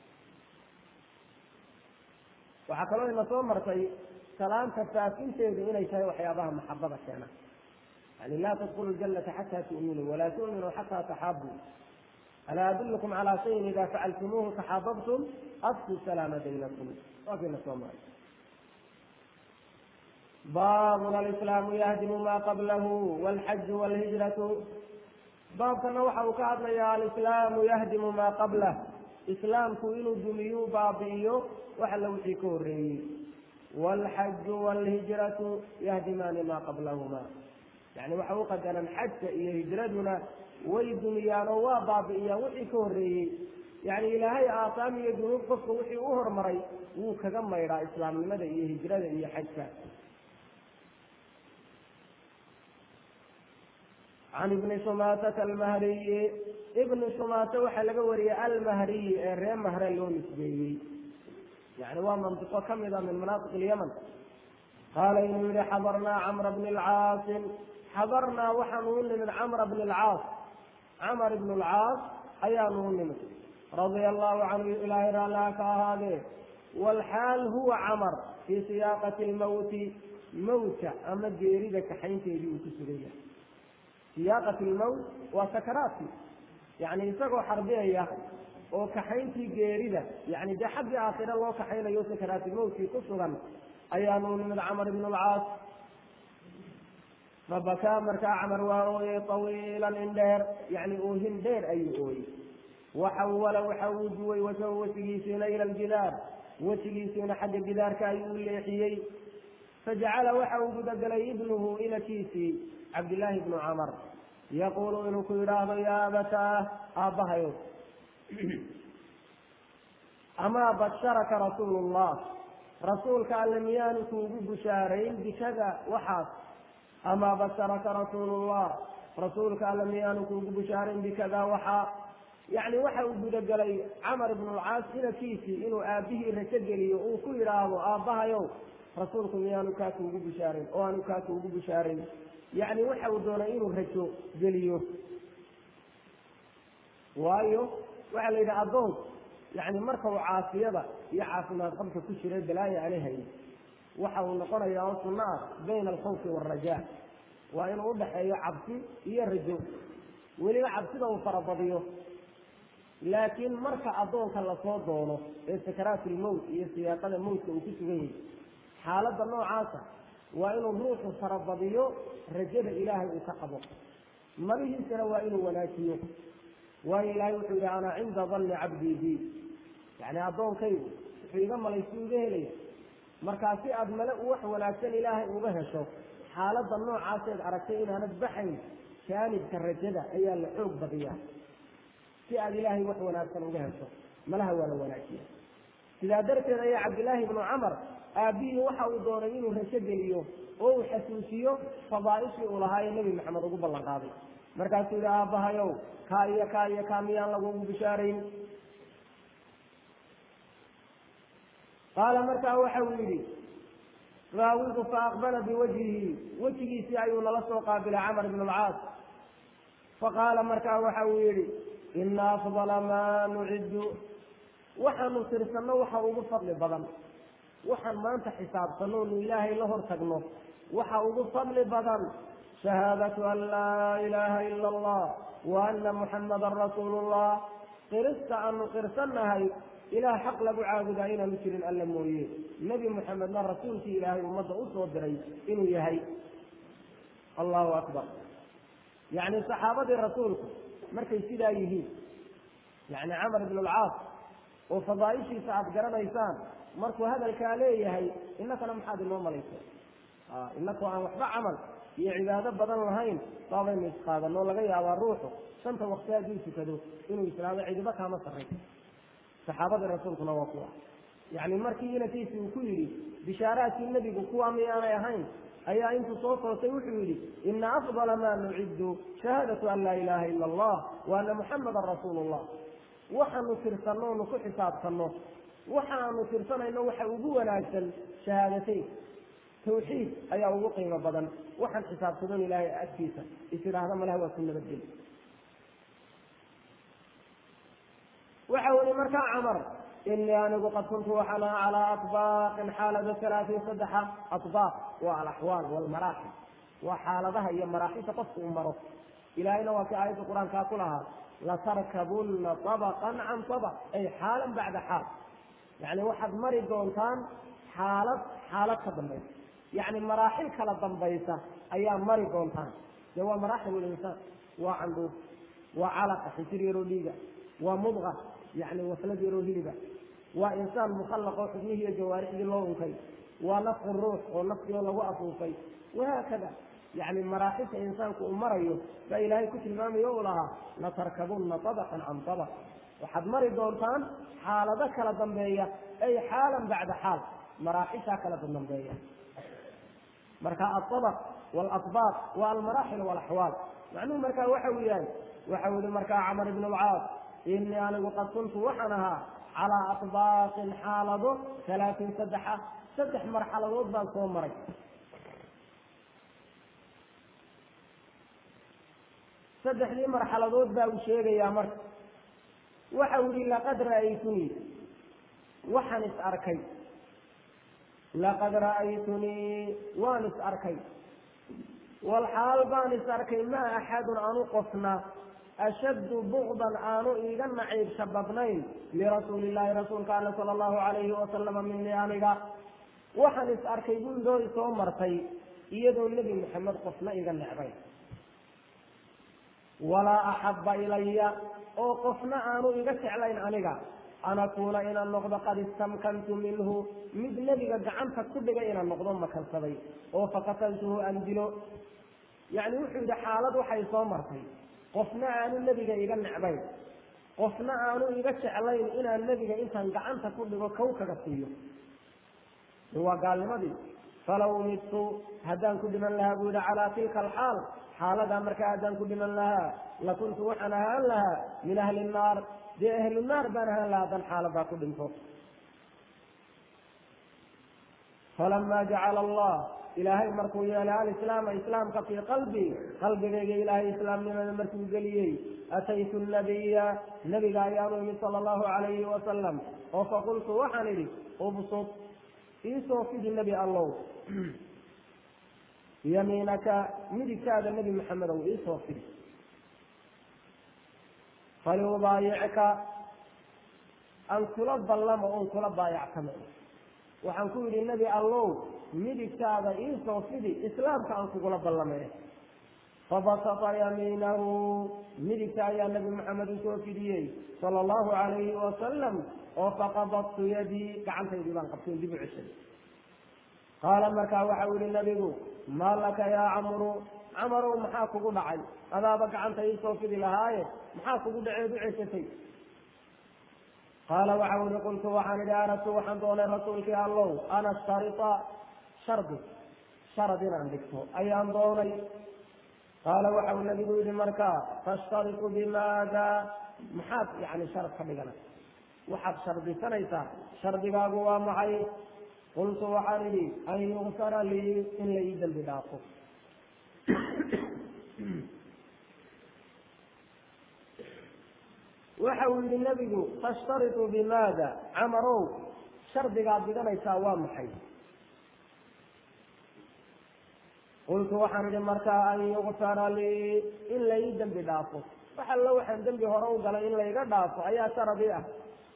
waxaa kaloo ina soo martay salaamta faafinteedu inay tahay waxyaabaha maxabada keena yani laa tadkulu ljanata xataa tu'minuu walaa tu'minuu xataa taxaabuu alaa adullukum calaa shayin idaa facaltumuuhu taxaababtum afku salaama baynakum waakina soo maray baabun alislaamu yahdimu maa qablahu walxaju walhijratu baabkana waxa uu ka hadlayaa alislaamu yahdimu maa qablah islaamku inuu dumiyuu baabi'iyo wax alla wixii ka horreeyey waalxaju waalhijratu yahdimaani maa qablahuma yani waxa u qadaran xajka iyo hijraduna way dumiyaan oo waa baabi'iyaan wixii ka horreeyey yani ilaahay aasaam iyo dunuub qofka wixii u hormaray wuu kaga maydhaa islaamnimada iyo hijrada iyo xajka can ibni sumaatata almahriyi ibni sumaata waxaa laga wariyey almahriyi ee ree mahre loo nisbeeyey yani waa mantiqo kamid a min manaafiq ilyaman qaala inuu yihi xadarnaa camra bni lcaasin xadarnaa waxaanu u nimid camra bni lcaas camar ibn lcaas ayaanu u nimid radia allahu canhu ilaahay raalliha ka ahaadee walxaal huwa camar fii siyaaqati lmawti mawta ama geerida kaxaynteedii uu ku sugan yahay siyaaqati lmawt waa sakaraadkii yani isagoo xarbiyaya oo kaxayntii geerida yani dee xaggii aakhira loo kaxaynayo sakaraatilmawtkii ku sugan ayaanu nimid camar ibn lcaas fabakaa markaa camar waa ooyey tawiilan in dheer yani oohin dheer ayuu ooyey waxawala waxa uu duway wasahu wejigiisiina ila ljidaar wejigiisiina xagga gidaarka ayuu u leexiyey fajacala waxa uu gudagelay ibnuhu inakiisii cabdillaahi bnu camar yaquulu inuu ku yidhaahdo yaa abataah aabbahayo amaa basharaka rasuulu llah rasuulka alle miyaanu kuugu bushaarayn bikada waxaas amaa basharaka rasuulu llah rasuulka alle miyaanu kuugu bushaarayn bikada waxaa yacni waxa uu gudagelay camar ibnulcaas inakiisii inuu aabbihii rajo geliyo uu ku yidhaahdo aabbahayow rasuulku miyaanu kaa kuugu bushaarayn oo aanu kaa kuugu bushaarayn yacni waxa uu doonay inuu rajo geliyo waayo waxaa la yidhi addoon yani marka uu caafiyada iyo caafimaad qabka ku jira balaayo aani hayn waxa uu noqonayaa oo sunno ah bayna alkhawfi waalrajaa waa inuu udhaxeeyo cabsi iyo rajo weliba cabsida uu farabadiyo laakiin marka addoonka lasoo doono ee sakaraatulmowt iyo siyaaqada mowtka uu ku sugan yahay xaaladda noocaasa waa inuu ruuxu farabadiyo rajada ilaahay uu ka qabo marihiisana waa inuu wanaajiyo waayo ilaahay wuxuu yidhi ana cinda danni cabdii bi yani addoonkaygu wuxuu iga malaysi iga helaya markaa si aad male wax wanaagsan ilaahay uga hesho xaaladda noocaaseed aragtay inaanad baxayn jaanibka rajada ayaa la xoog badiyaa si aad ilaahay wax wanaagsan uga hesho malaha waa la wanaajiya sidaa darteed ayaa cabdillaahi ibnu camar aabbihii waxa uu doonay inuu rajo geliyo oo uu xasuusiyo fadaaishii uu lahaa ee nebi maxamed ugu ballan qaaday markaasuu yihi aabbahayow kaa iyo kaa iyo kaa miyaan lagugu bishaarayn qaala markaa waxa uu yidhi raawidu faaqbala biwajhihi wejigiisii ayuu nala soo qaabilay camar ibn alcaas faqaala markaa waxa uu yidhi ina afdala maa nuciddu waxaanu tirsanno waxa ugu fadli badan waxaan maanta xisaabsanno nu ilaahay la hor tagno waxa ugu fadli badan shahaadatu an laa ilaaha ila allah wa ana muxammadan rasuulu llah qirista aanu qirsannahay ilaah xaq lagu caabudaa inaanu jirin alla mooye nebi muxamedna rasuulkii ilaahay ummadda u soo diray inuu yahay allahu akbar yacni saxaabadii rasuulku markay sidaa yihiin yacni camar ibn alcaas oo fadaaishiisa aada garanaysaan markuu hadalkaa leeyahay innakana maxaad inoo malaysa inakoo aan waxba camal iyo cibaado badan lahayn baabaynu isqaadanoo laga yaabaa ruuxu shanta wakti hadduu tukado inuu islaamo cidiba kaama sarray saxaabadii rasuulkuna waa kuwa yacni markii inankiisi uu ku yidhi bishaaraadkii nebigu kuwa miyaanay ahayn ayaa intuu soo kootay wuxuu yidhi ina afdala ma nuciddu shahaadatu an laa ilaaha ila allah wa ana muxamadan rasuulu llah waxaanu tirsanno onu ku xisaabtanno waxaanu tirsanayno waxa ugu wanaagsan shahaadateyn tawxiid ayaa ugu qiimo badan waxaan xisaabsadon ilaahay agtiisa is idhaahda malaha waa ku nabadgeli waxa uli markaa camar inii anigu qad kuntu waxaan aha calaa atbaaqin xaalada salaatiin saddexa atbaaq waa alaxwaal walmaraaxil waa xaaladaha iyo maraaxisha qofku u maro ilaahayna waa kii aayadda qur-aankaa ku lahaa latarkabunna abaqan can abaq ay xaalan bacda xaal yacni waxaad mari doontaan xaalad xaalad ka dambaysa yacni maraaxil kala dambaysa ayaa mari doontaan dee waa maraaxil linsaan waa candhuuf waa calaqa xisir yaroo dhiiga waa mudqa yacni waslad yaroo hiliba waa insaan mukhallaq oo xubnihii iyo jawaarixdii loo unkay waa nafqu ruux oo nafkii oo lagu afuufay wahaakada yacni maraaxisha insaanku uu marayo baa ilaahay ku tilmaamayo u lahaa latarkabunna abaqan can abaq waxaad mari doontaan xaalado kala dambeeya ay xaalan bacda xaal maraaxishaa kala dambeeya marka aabaq waalatbaaq waa almaraaxil walaxwaal macnuhu markaa waxa uu yahay waxa uu yihi markaa camar ibn alcaas inii anigu qad kuntu waxaan ahaa calaa atbaaqin xaalado halaatin saddexa saddex marxaladood baan soo maray saddexdii marxaladood baa uu sheegayaa marka waxa uu yihi laqad ra'aytunii waxaan is arkay laqad ra'aytunii waan is arkay walxaal baan is arkay maa axadun aanu qofna ashaddu bugdan aanu iiga naciibsha badnayn lirasuuli illaahi rasuulka alle sala allahu calayhi wasalama minii aniga waxaan is arkay buldoo isoo martay iyadoo nebi maxamed qofna iga necbayn walaa axabba ilaya oo qofna aanu iga jeclayn aniga an akuuna inaan noqdo qad istamkantu minhu mid nebiga gacanta ku dhigay inaan noqdo makansaday oo faqataltuhu aan dilo yacni wuxuu yidhi xaalad waxay soo martay qofna aanu nebiga iga necbayn qofna aanu iga jeclayn inaan nebiga intaan gacanta ku dhigo kow kaga siiyo waa gaalnimadii falaw midtu haddaan ku dhiman lahaa buu yihi calaa tilka alxaal xaaladaa markaa haddaan ku dhiman lahaa lakuntu waxaan ahaan lahaa min ahli nnaar dee ahlu naar baan ahaan lahaa haddaan xaaladaa ku dhinto falamaa jacala allah ilaahay markuu yeelay alislaama islaamka fii qalbii qalbigayga ilaahay islaamnimada markuu geliyey ataytu nabiya nabiga ayaanu imid sala allahu calayhi wasalam oo faqultu waxaan idhi ubsud iisoo fidi nebi allow yamiinaka midigtaada nebi maxamedow iisoo fidi faliubaayicka aan kula ballamo oon kula baayactamo waxaan ku yidhi nebi allow midigtaada iisoo fidi islaamka aan kugula ballamay fabasata yamiinahu midigta ayaa nebi maxamed usoo fidiyey sala allahu calayhi wasalam oo faqabadtu yadii gacantaydii baan qabtay dib u ceshay qaala markaa waxa u yihi nebigu maa laka yaa camru camarow maxaa kugu dhacay adaaba gacanta iisoo fidi lahaaye maxaa kugu dhaceed u ceshatay qaala waxa uli qultu waxaan idhi aradtu waxaan doonay rasuulkii allow an ashtarita shardi sharad inaan dhigto ayaan doonay qaala waxa uu nabigu yihi markaa tashtaritu bimaada maxaad yani sharad ka dhigana waxaad shardisanaysaa shardigaagu waa maxay qultu waxaan idhi an yugsara lii in la ii dembi dhaafo waxa uu yihi nebigu tashtaritu bimaada camarow shardigaad dhiganaysaa waa maxay qultu waxaan idhi markaa an yukfara lii in lai dembi dhaafo wax allo waxaan dembi hore u galay in layga dhaafo ayaa sharadi ah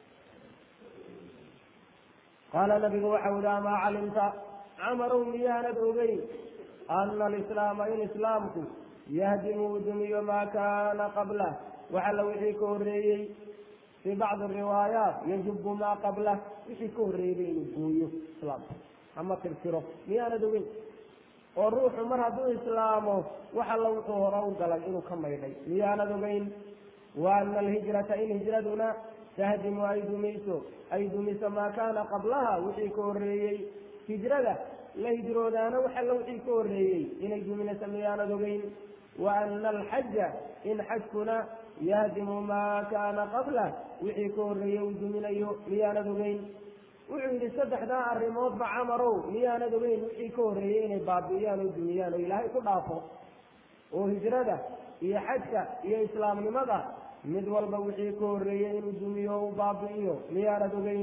qaala nabigu waxau ihi amaa calimta camarow miyaanad ogeyn ana alislaama in islaamku yahdimu uu dumiyo maa kaana qablah wax alla wixii ka horreeyey fii bacdi riwaayaat yajubu maa qablah wixii ka horreeyey inuu gooyo islaamka ama tirtiro miyaanad ogeyn oo ruuxu mar hadduu islaamo wax alla wuxuu hore u galay inuu ka maydhay miyaanad ogeyn wa ana alhijrata in hijraduna tahdimu ay dumiso ay dumiso maa kaana qablaha wixii ka horreeyey hijrada la hijroodaana wax alla wixii ka horreeyey inay duminayso miyaanad ogeyn wa ana alxaja in xajkuna yahdimu maa kaana qablah wixii ka horreeyey uu duminayo miyaanad ogeyn wuxuu yidhi saddexdaa arrimoodba camarow miyaanad ogeyn wixii ka horreeyey inay baabi'iyaan oo dumiyaan oo ilaahay ku dhaafo oo hijrada iyo xajka iyo islaamnimada mid walba wixii ka horreeyey inuu dumiyo o u baabi'iyo miyaanad ogeyn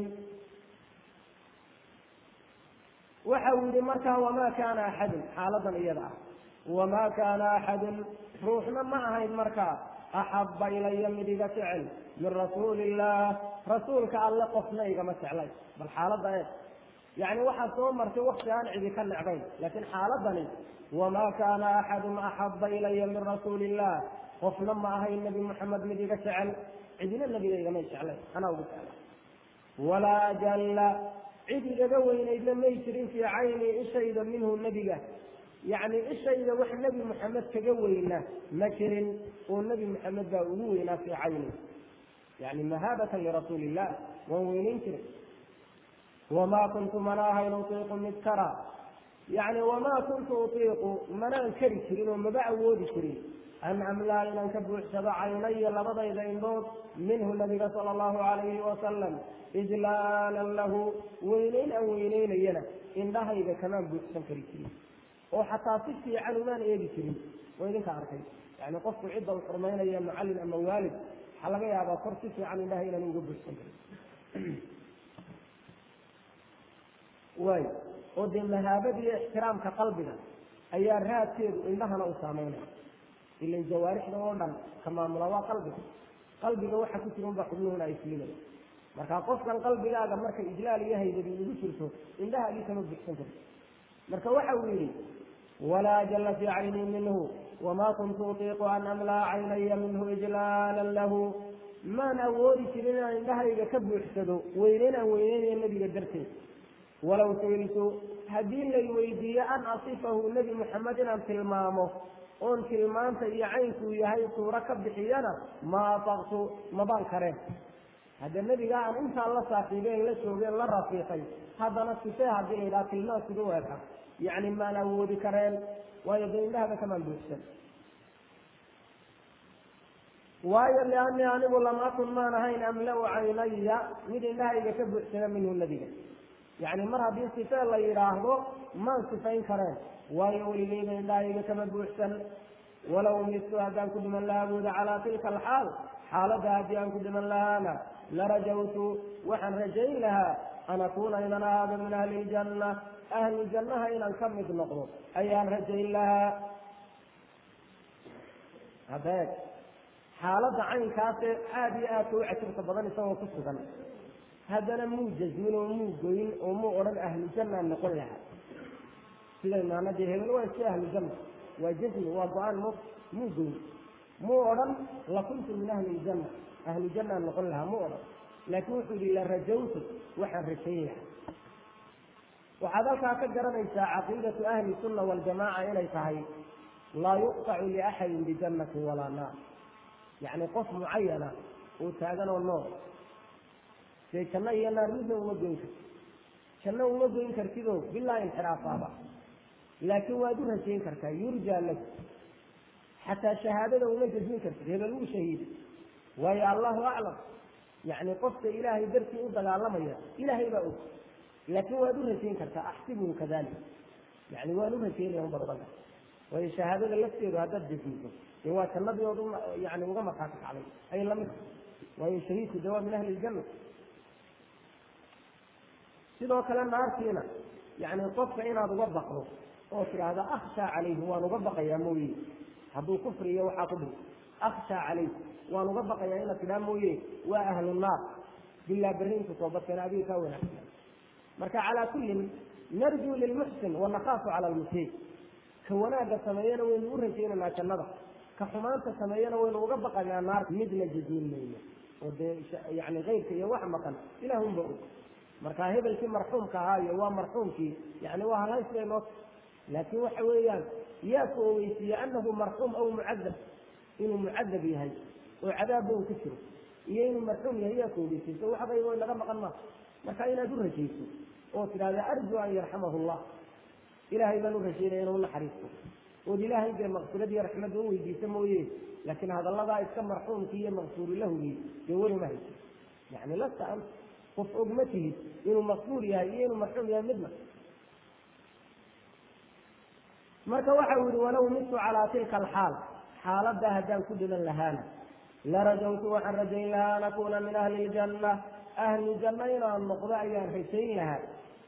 waxa uu yidhi markaa wamaa kaana axadun xaaladan iyada ah wamaa kaana axadun ruuxna ma ahayn markaa axabba ilaya mid iga jecel min rasuuli illah rasuulka alle qofna igama jeclay bal xaaladda eeg yacni waxaa soo martay wakti aan cidi ka necbayn laakiin xaaladani wamaa kaana axadun axabba ilaya min rasuuli illah qofna ma ahayn nebi moxamed mid iga jecel cidina nebiga igama jeclay anaa ugu jecla walaa ajalla cid igaga weynaydna may jirin fii cayni ishayda minhu nebiga yacni ishayda wax nebi moxamed kaga weyna ma jirin oo nebi moxamed baa ugu weynaa fii cayni yani mahaabatan lirasuuli illah waan weynayn jiray wamaa kuntu mana ahayn utiiqu mid kara yani wamaa kuntu utiiqu manaan kari jirin oo maba awoodi jirin an amlaa inaan ka buuxsado caynaya labadayda indhood minhu nabiga sala allahu calayhi wasalam ijlaalan lahu weyneyn aan weyneynayana indhahayga kamaan buuxsan kari jirin oo xataa si fiican umaan eegi jirin waa idinka arkay yani qofku cidda u xurmaynaya macallin ama waalid waxaa laga yaabaa kor si fiican indhaha inaan uga buuxsan karin waay oo dee mahaabadiiyo ixtiraamka qalbiga ayaa raadkeedu indhahana u saameynaya ilan jawaarixda oo dhan ka maamula waa qalbiga qalbiga waxa ku jira unbaa xubnuhuna ay fiilaya marka qofkan qalbigaaga marka ijlaal iyo haydadi ugu jirto indhahaagii kama buxsan karto marka waxa uu yidhi walaa jalla fii caynii minhu wamaa kuntu utiiqu an amlaa caynaya minhu ijlaalan lahu maan awoodi jirin inaan indhahayga ka buuxsado weyneyn aan weyneynaya nebiga darteed walow suiltu haddii lay weydiiyo an asifahu nebi moxamed inaan tilmaamo oon tilmaanta iyo caynkuu yahay suuro ka bixiyana ma ataqtu mabaan kareen hadda nebiga aan intaan la saaxiibeen la joogeen la rafiiqay haddana sifee haddii la yidhaha tilmaan siga weeka yacni maan awoodi kareen waayo dee indhahaba kamaan buuxsan waayo liannii anigu lam akun maan ahayn amla-u caynaya mid indhahayga ka buuxsana minhu nebiga yacni mar haddii sifee la yidhaahdo maan sifayn kareen waayo weligeyba indhahayga kama buuxsan walow mistu haddaan ku dhiman lahaa buuda calaa tilka alxaal xaaladda haddii aan ku dhiman lahaana larajawtu waxaan rajayn lahaa an akuuna inan ahaado min ahli ljanna ahli jannaha inaan ka mid noqdo ayaan rajayn lahaa hadeeg xaaladda caynkaase aada iyo aadka u cajabta badan isagoo ku sugan haddana muu jasmin oo muu goyn oo muu odhan ahlu jannaan noqon lahaa sida imaanadii hebel waa iska ahlu janna waa jasmi waa go-aan m muu goyn muu odhan lakuntu min ahli ljanna ahlu jannaan noqon lahaa muu odhan laakiin wuxuu yihi la rajawtu waxaan rajayn lahaa waxaad halkaa ka garanaysaa caqiidatu ahli sunna waljamaaca inay tahay laa yuqtacu liaxadin bijannatin walaa naar yacni qof mucayana uu taagan oo nool dee janno iyo naar midna uma goyn karti janno uma goyn kartidoo bilaa inxiraafaaba laakiin waad u rajayn kartaa yurjaa laku xataa shahaadada uma jasmin kartid hebel wuu shahiiday waayo allahu aclam yacni qofka ilaahay dartii u dagaalamaya ilaahay baa og laakiin waad u rajayn kartaa axsibuhu kadalik yani waan u rajaynaya unbaad odhan karta waayo shahaadada lafteedu haddaad jasmiso dee waa jannadii ood yani uga markaati kacday ay lamid waayo shahiidku dee waa min ahli ljanna sidoo kale naartiina yani qofka inaad uga baqdo oo tidhaahda akhshaa calayhi waan uga baqayaa mooye hadduu kufri iyo waxaa ku dhin akhshaa calayh waan uga baqayaa inaad tidhaha mooye waa ahlu naar bilaa berriintu toobadkeena adiga kaa wanaagsan marka calaa kullin narjuu lilmuxsin wanakaafu cala almusii ka wanaagga sameeyana waynu u rajaynaynaa jannada ka xumaanta sameeyana waynu uga baqaynaa naarta midna jaziin mayno oo dee yani keyrka iyo wax maqan ilaahunba og marka hebelkii marxuumka ahaa iyo waa marxuumkii yani waa halhays bay noo laakiin waxa weeyaan yaa ku oweysiiye anahu marxuum aw mucadab inuu mucadab yahay oo cadaabba uu ku jiro iyo inuu marxuum yahay yaa ku oweysiiso waxbay way laga maqan maa marka inaad u rajayso oo tidhahda arju an yarxamahu llah ilaahay baan u rajaynaya inuu naxariisto ood ilaahay dee maqfirad iyo raxmadda u weydiisa mooye laakiin hadalladaa iska marxuumkii iyo maqfuuri lahugii dee weli ma hayso yani lasta an qof og ma tihid inuu maqfuur yahay iyo inuu marxuum yahay midna marka waxa uu yihi walow mitu calaa tilka alxaal xaaladdaa haddaan ku dhiman lahaana larajawtu waxaan rajayn lahaa an akuuna min ahli ljanna ahli janna inaan noqdo ayaan rajayn lahaa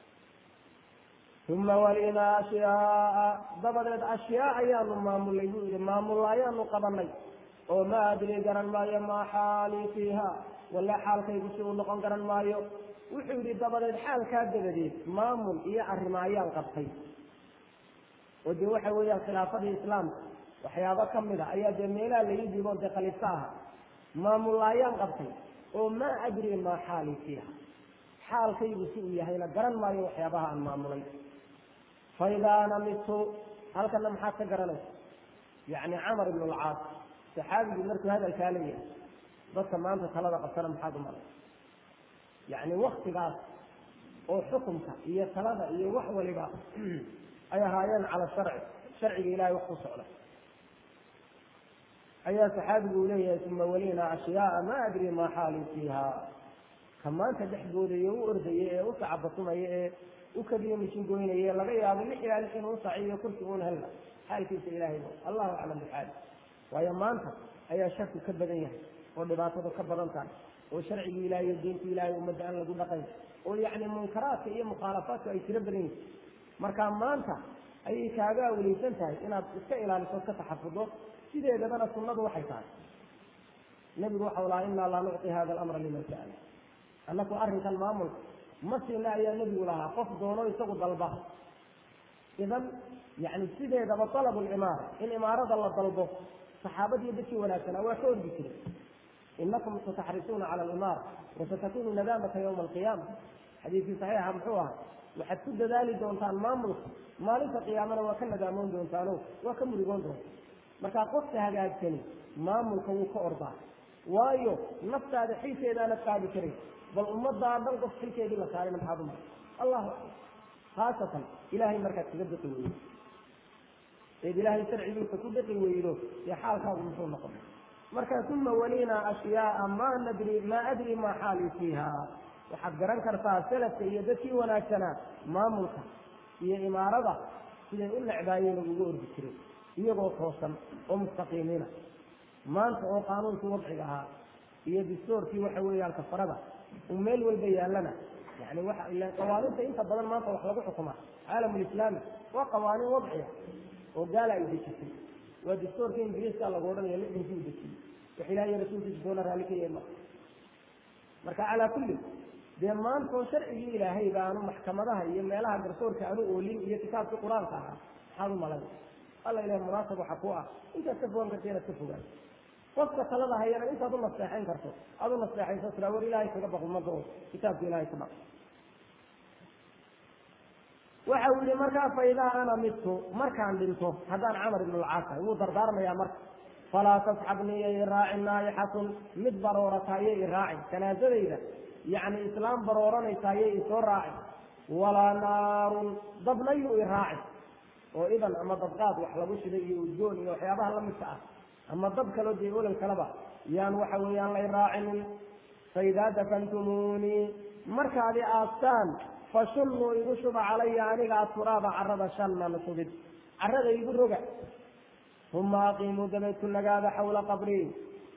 uma walinaa ashyaaa dabadeed ashyaa ayaanu maamulay buu yihi maamulla ayaanu qabanay oo ma adri garan maayo maa xaalii fiiha walla xaalkaygu si uu noqon garan maayo wuxuu yihi dabadeed xaalkaa dabadeed maamul iyo arrimo ayaan qabtay oo dee waxa weeyaan khilaafadii islaamka waxyaabo ka mid a ayaa dee meelaha laii dhigo dee khaliifka aha maamulla ayaan qabtay oo maa adri maa xaalii fiiha xaalkaygu si uu yahayna garan maayo waxyaabaha aan maamulay faidaa ana midtu halkana maxaad ka garanaysa yacni camar ibn alcaas saxaabigii markuu hadalkaa leeyahay dadka maanta talada qabtana maxaad u malay yacni waktigaas oo xukunka iyo talada iyo wax waliba ay ahaayeen cala sharci sharciga ilahay wax ku socda ayaa saxaabigu uu leeyahay uma walina ashyaaa ma adri maa xaalii fiiha ka maanta dhexgoodayo u ordaya ee u sacabatumaya ee u kadiyo mishingoynaya laga yaabo lix ilaa lix inuu saciyo kursi uun helna xaalkiisa ilaahay allahu aclam bixaali waayo maanta ayaa sharku ka badan yahay oo dhibaatadu ka badan tahay oo sharcigii ilahay iyo diinta ilahay ummadda aan lagu dhaqayn oo yacni munkaraadka iyo mukhaalafaadku ay tiro badan yihin marka maanta ayay kaaga awleysan tahay inaad iska ilaaliso ka taxafuddo sideedabana sunnadu waxay tahay nebigu waxau lahaa inaa laa nucطi hada alamra liman sa'ala annaku arrinkan maamulka ma siina ayaa nebigu lahaa qof doono isagu dalba idan yani sideedaba talabu limaara in imaarada la dalbo saxaabadiiyo dadkii wanaagsanaa waa ka ordi jiray inakum sataxrisuuna cala alimaara wasatakunu nadaamata yawma alqiyaama xadiidkii saxiixa muxuu ahaa waxaad ku dadaali doontaan maamulka maalinta qiyaamana waa ka nadaamoon doontaano waa ka murigoon doontaan markaa qofka hagaagsani maamulka wuu ka ordaa waayo naftaada xilkeedaanad qaadi karay bal ummadaa dhan qof xilkeedii la saarayna maxaad umar allahu aclam khaasatan ilahay markaad kaga daqi weydo eed ilaahay sharcigiisa ku daqi weydo dee xaalkaagu muxuu noqon marka uma walinaa ashyaaa ma nadri maa adri maa xaalii fiiha waxaad garan kartaa salafka iyo dadkii wanaagsanaa maamulka iyo imaarada siday u necbaayeen uga ordi jiray iyagoo toosan oo mustaqiimiina maanta oo qaanuunkii wadciga ahaa iyo distoorkii waxa weeyaan kafarada uu meel walba yaallana yani waxa ila qawaaniinta inta badan maanta wax lagu xukumaa caalamulislaami waa qawaaniin wadciya oo gaala ay dejisay waa distoorkii ingiriiska lagu odhanaya lixdankii u dejiyey wax ilahiy rasuulkiisa doona raalli ka yeema marka calaa kulli dee maantoo sharcigii ilaahay ba aanu maxkamadaha iyo meelaha garsoorka aanu oolin iyo kitaabkii qur-aanka ahaa maxaad u malayn alla ilahay munaasab waxa ku ah intaad ka fogan karta inaad ka fogaan qofka talada hayana intaad u naseexayn karto aad u naseexayso tiraa war ilaahay kaga baq ummadda oo kitaabka ilahay ka baq waxa uu yihi markaa fa idaa ana midtu markaan dhinto haddaan camar ibn alcaas ahay wuu dardaarmayaa marka falaa tasxabnii yo iraacin naayixatun mid baroorata yo iraacin janaasadayda yacni islaam barooranaysaa yo isoo raacin walaa naarun dabna yuu iraacin oo idan ama dabqaad wax lagu shiday iyo udgoon iyo waxyaabaha lamidka ah ama dab kaloo dee olol kaleba yaan waxa weeyaan lay raacinin faidaa dafantumuunii markaad i aastaan fashunnuu igu shuba calaya aniga aturaaba carada shannan shubid carada igu roga uma aqiimuu dabeed ku nagaada xawla qabrii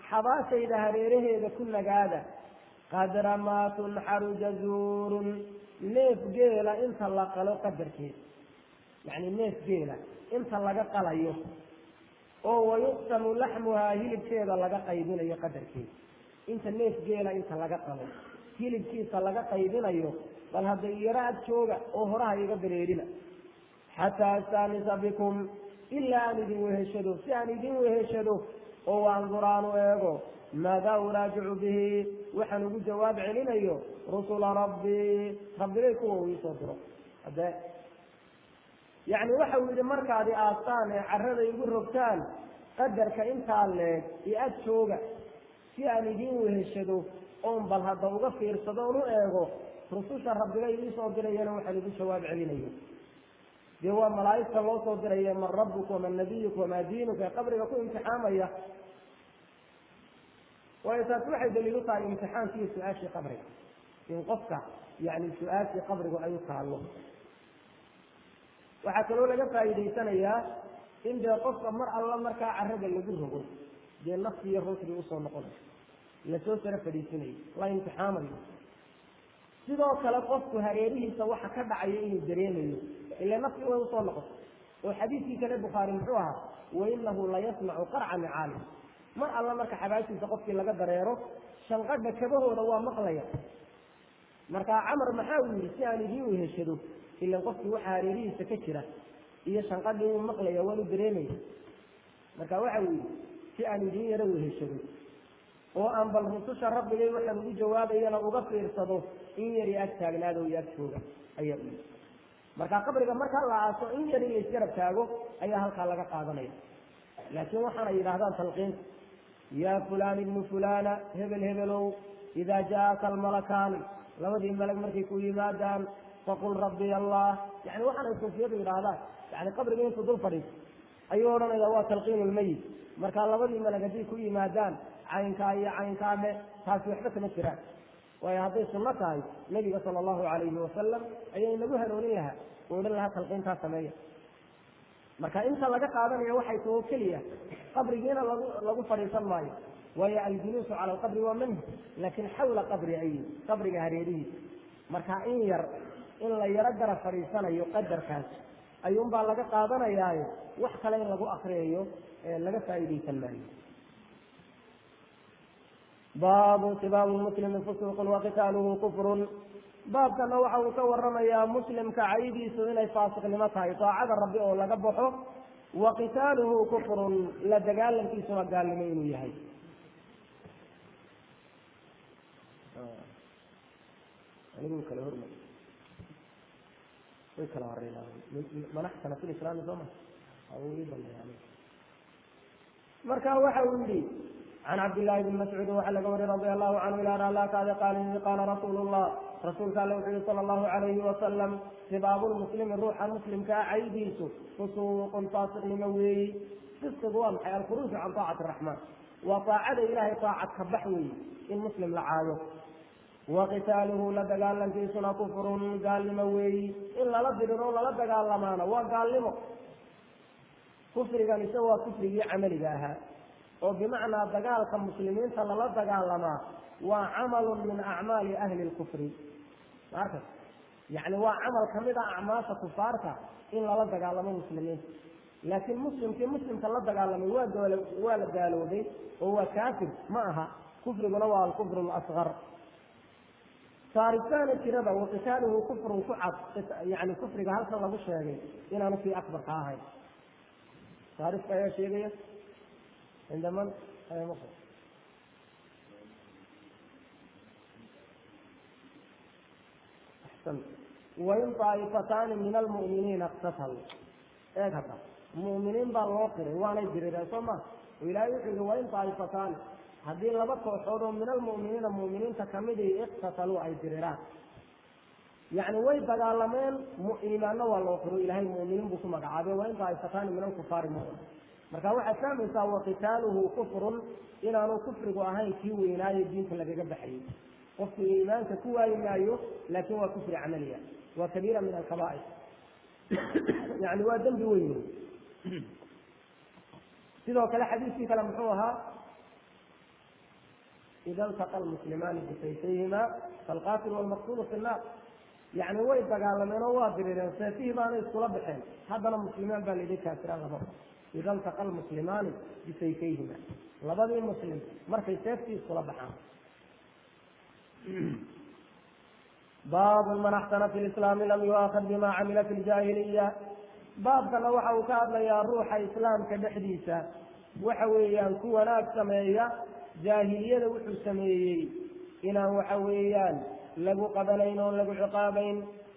xabaashayda hareeraheeda ku nagaada qadra maa tunxaru jazuurun neef geela inta la qalo qadarkeed yacni neef geela inta laga qalayo oo wayuqsamu laxmuhaa hilibkeeda laga qaybinayo qadarkeeda inta neef geela inta laga qalo hilibkiisa laga qaybinayo bal hadda yaro ag jooga oo horaha iga dareerina xataa astaanisa bikum ilaa aan idin weheshado si aan idin weheshado oo waandur aan u eego maadaa uraajicu bihi waxaan ugu jawaab celinayo rusula rabbii rabbigay kuwa uu iisoo diro hade yacni waxa uu yidhi markaadi aastaan ee carrada igu rogtaan qadarka intaa leeg iyo ag jooga si aan idin weheshado oon bal hadda uga fiirsado oon u eego rususha rabbigay iisoo dirayana waxaan ugu jawaab celinayo dee waa malaa'igta loo soo diraya man rabbuka waman nabiyuka wamaa diinuka ee qabriga ku imtixaamaya waayo taasi waxay daliil u tahay imtixaankiiyo su-aashii qabriga in qofka yani su-aashii qabrigu ay u taallo waxaa kaloo laga faa'iidaysanayaa in dee qofka mar alla markaa carrada lagu rogo dee nafsi iyo ruuxdii usoo noqonayo lasoo saro fadhiisinayo la imtixaamayo sidoo kale qofku hareerihiisa waxa ka dhacaya inuu dareemayo ila nafsi way usoo noqoto oo xadiidkii kale bukhaari muxuu ahaa wainahu layasmacu qarca micaali mar alla marka xabaashiisa qofkii laga dareero shanqadha kabahooda waa maqlaya markaa camar maxaa uu yidhi si aan idiin weheshado ilan qofkii waxa hareerihiisa ka jira iyo shanqadhii wuu maqlaya waanu dareemaya marka waxa uu yidhi si aan idiin yaro weheshado oo aan bal rususha rabbigay waxaan ugu jawaabayana uga fiirsado in yari ag taagnaado iyo ag jooga ayaa u yidhi marka qabriga markaa la aaso in yari laysgarab taago ayaa halkaa laga qaadanaya laakiin waxaanay yidhaahdaan talqiinta yaa fulaan ibnu fulana hebel hebelow idaa jaaka almalakaani labadii malag markay ku yimaadaan faqul rabbiy allah yani waxaanay suufiyadu yidhaahdaan yani qabriga intuu dul fadhiiso ayuu odhanaya waa talqiin lmayit marka labadii malag hadday ku yimaadaan caynkaa iyo caynkaa dhe taasi waxba kama jiraan waayo hadday sunno tahay nabiga sala allahu calayhi wasalam ayay nagu hanoonin lahaa oo odhan lahaa talqiintaa sameeya marka inta laga qaadanaya waxay taho keliya qabrigiina lagu lagu fadhiisan maayo waayo aljuluusu cala alqabri waa manhi laakiin xawla qabri ay qabriga hareerihiisa marka in yar in la yaro gara fadhiisanayo qadarkaas ayuunbaa laga qaadanayaayo wax kale in lagu akriyayo laga faa'iidaysan maayo baabu sibaabu muslimi fusuuqun waqitaaluhu kufrun baabkana waxa uu ka waramayaa muslimka caydiisu inay faasiqnimo tahay daacada rabbi oo laga baxo wa qitaaluhu kufrun la dagaalankiisuna gaalnimo inuu yahay anigu kala horma way kala horeynaa manaxsana fi lislaami soo ma marka waxa uu yihi can cabdillaahi bni mascuud waxaa laga wariy radi allahu canhu ilaa raalaakaada qaala qaala rasuulu llah rasuulka alle wuxuu yihi sala allahu calayhi wasalam sibaabu lmuslimi ruuxa muslimkaa caydiisu fusuuqun faasiqnimo weeyi fisqigu waa maxay alkhuruuju can taacati araxmaan waa taacada ilaahay taacad ka bax weeyi in muslim la caayo wa qitaaluhu la dagaalankiisuna kufrun gaalnimo weeyi in lala diriro lala dagaalamaana waa gaalnimo kufrigan isa waa kufrigii camaliga ahaa oo bimacnaa dagaalka muslimiinta lala dagaalamaa waa camalu min acmaali ahli lkufri maarkas yani waa camal kamid a acmaasha kufaarta in lala dagaalamo muslimiinta laakiin muslimkii muslimka la dagaalamay waa dool waa la gaaloobay oo waa kaafir ma aha kufriguna waa alkufru lasgar saaritaana jirada waqitaaluhu kufrun ku cad yani kufriga halkan lagu sheegay inaanu kii akbarka ahayn saarifka ayaa sheegaya cinda man wain طaa'ifataani min almu'miniina اqtataluu eeg hadda mu'miniin baa loo qiray waanay dirireen soo ma oo ilaahay wuxuu yihi wain طaa'ifataani haddii laba kooxood oo min almu'miniina mu'miniinta kamidii iqtataluu ay diriraan yacni way dagaalameen iimaanna waa loo qiro ilaahay mu'miniin buu ku magacaabay wain طaa'ifataani min alkufaari mu'min marka waxaad fahmaysaa waqitaaluhu kufrun inaanu kufrigu ahayn kii weynaayo diinta lagaga baxayay qofku iimaanka ku waayi maayo laakin waa kufri camaliya waa kabiira min alkabaa'ir yani waa dembi weyn sidoo kale xadiiskii kale muxuu ahaa ida iltaqa almuslimaani bisayfayhima falqatil walmaqtulu fi nnaar yacni way dagaalameen oo waa dirireen seefihii baana iskula baxeen haddana muslimiin baa layidhi kaafiraan lama ida altaqa almuslimaani bisayfayhima labadii muslim markay seeftii iskula baxaan baabu man axsana fi lislaami lam yuaakad bima camila fi ljaahiliya baabkana waxa uu ka hadlayaa ruuxa islaamka dhexdiisa waxa weeyaan ku wanaag sameeya jaahiliyada wuxuu sameeyey inaan waxa weeyaan lagu qabanayn oon lagu ciqaabayn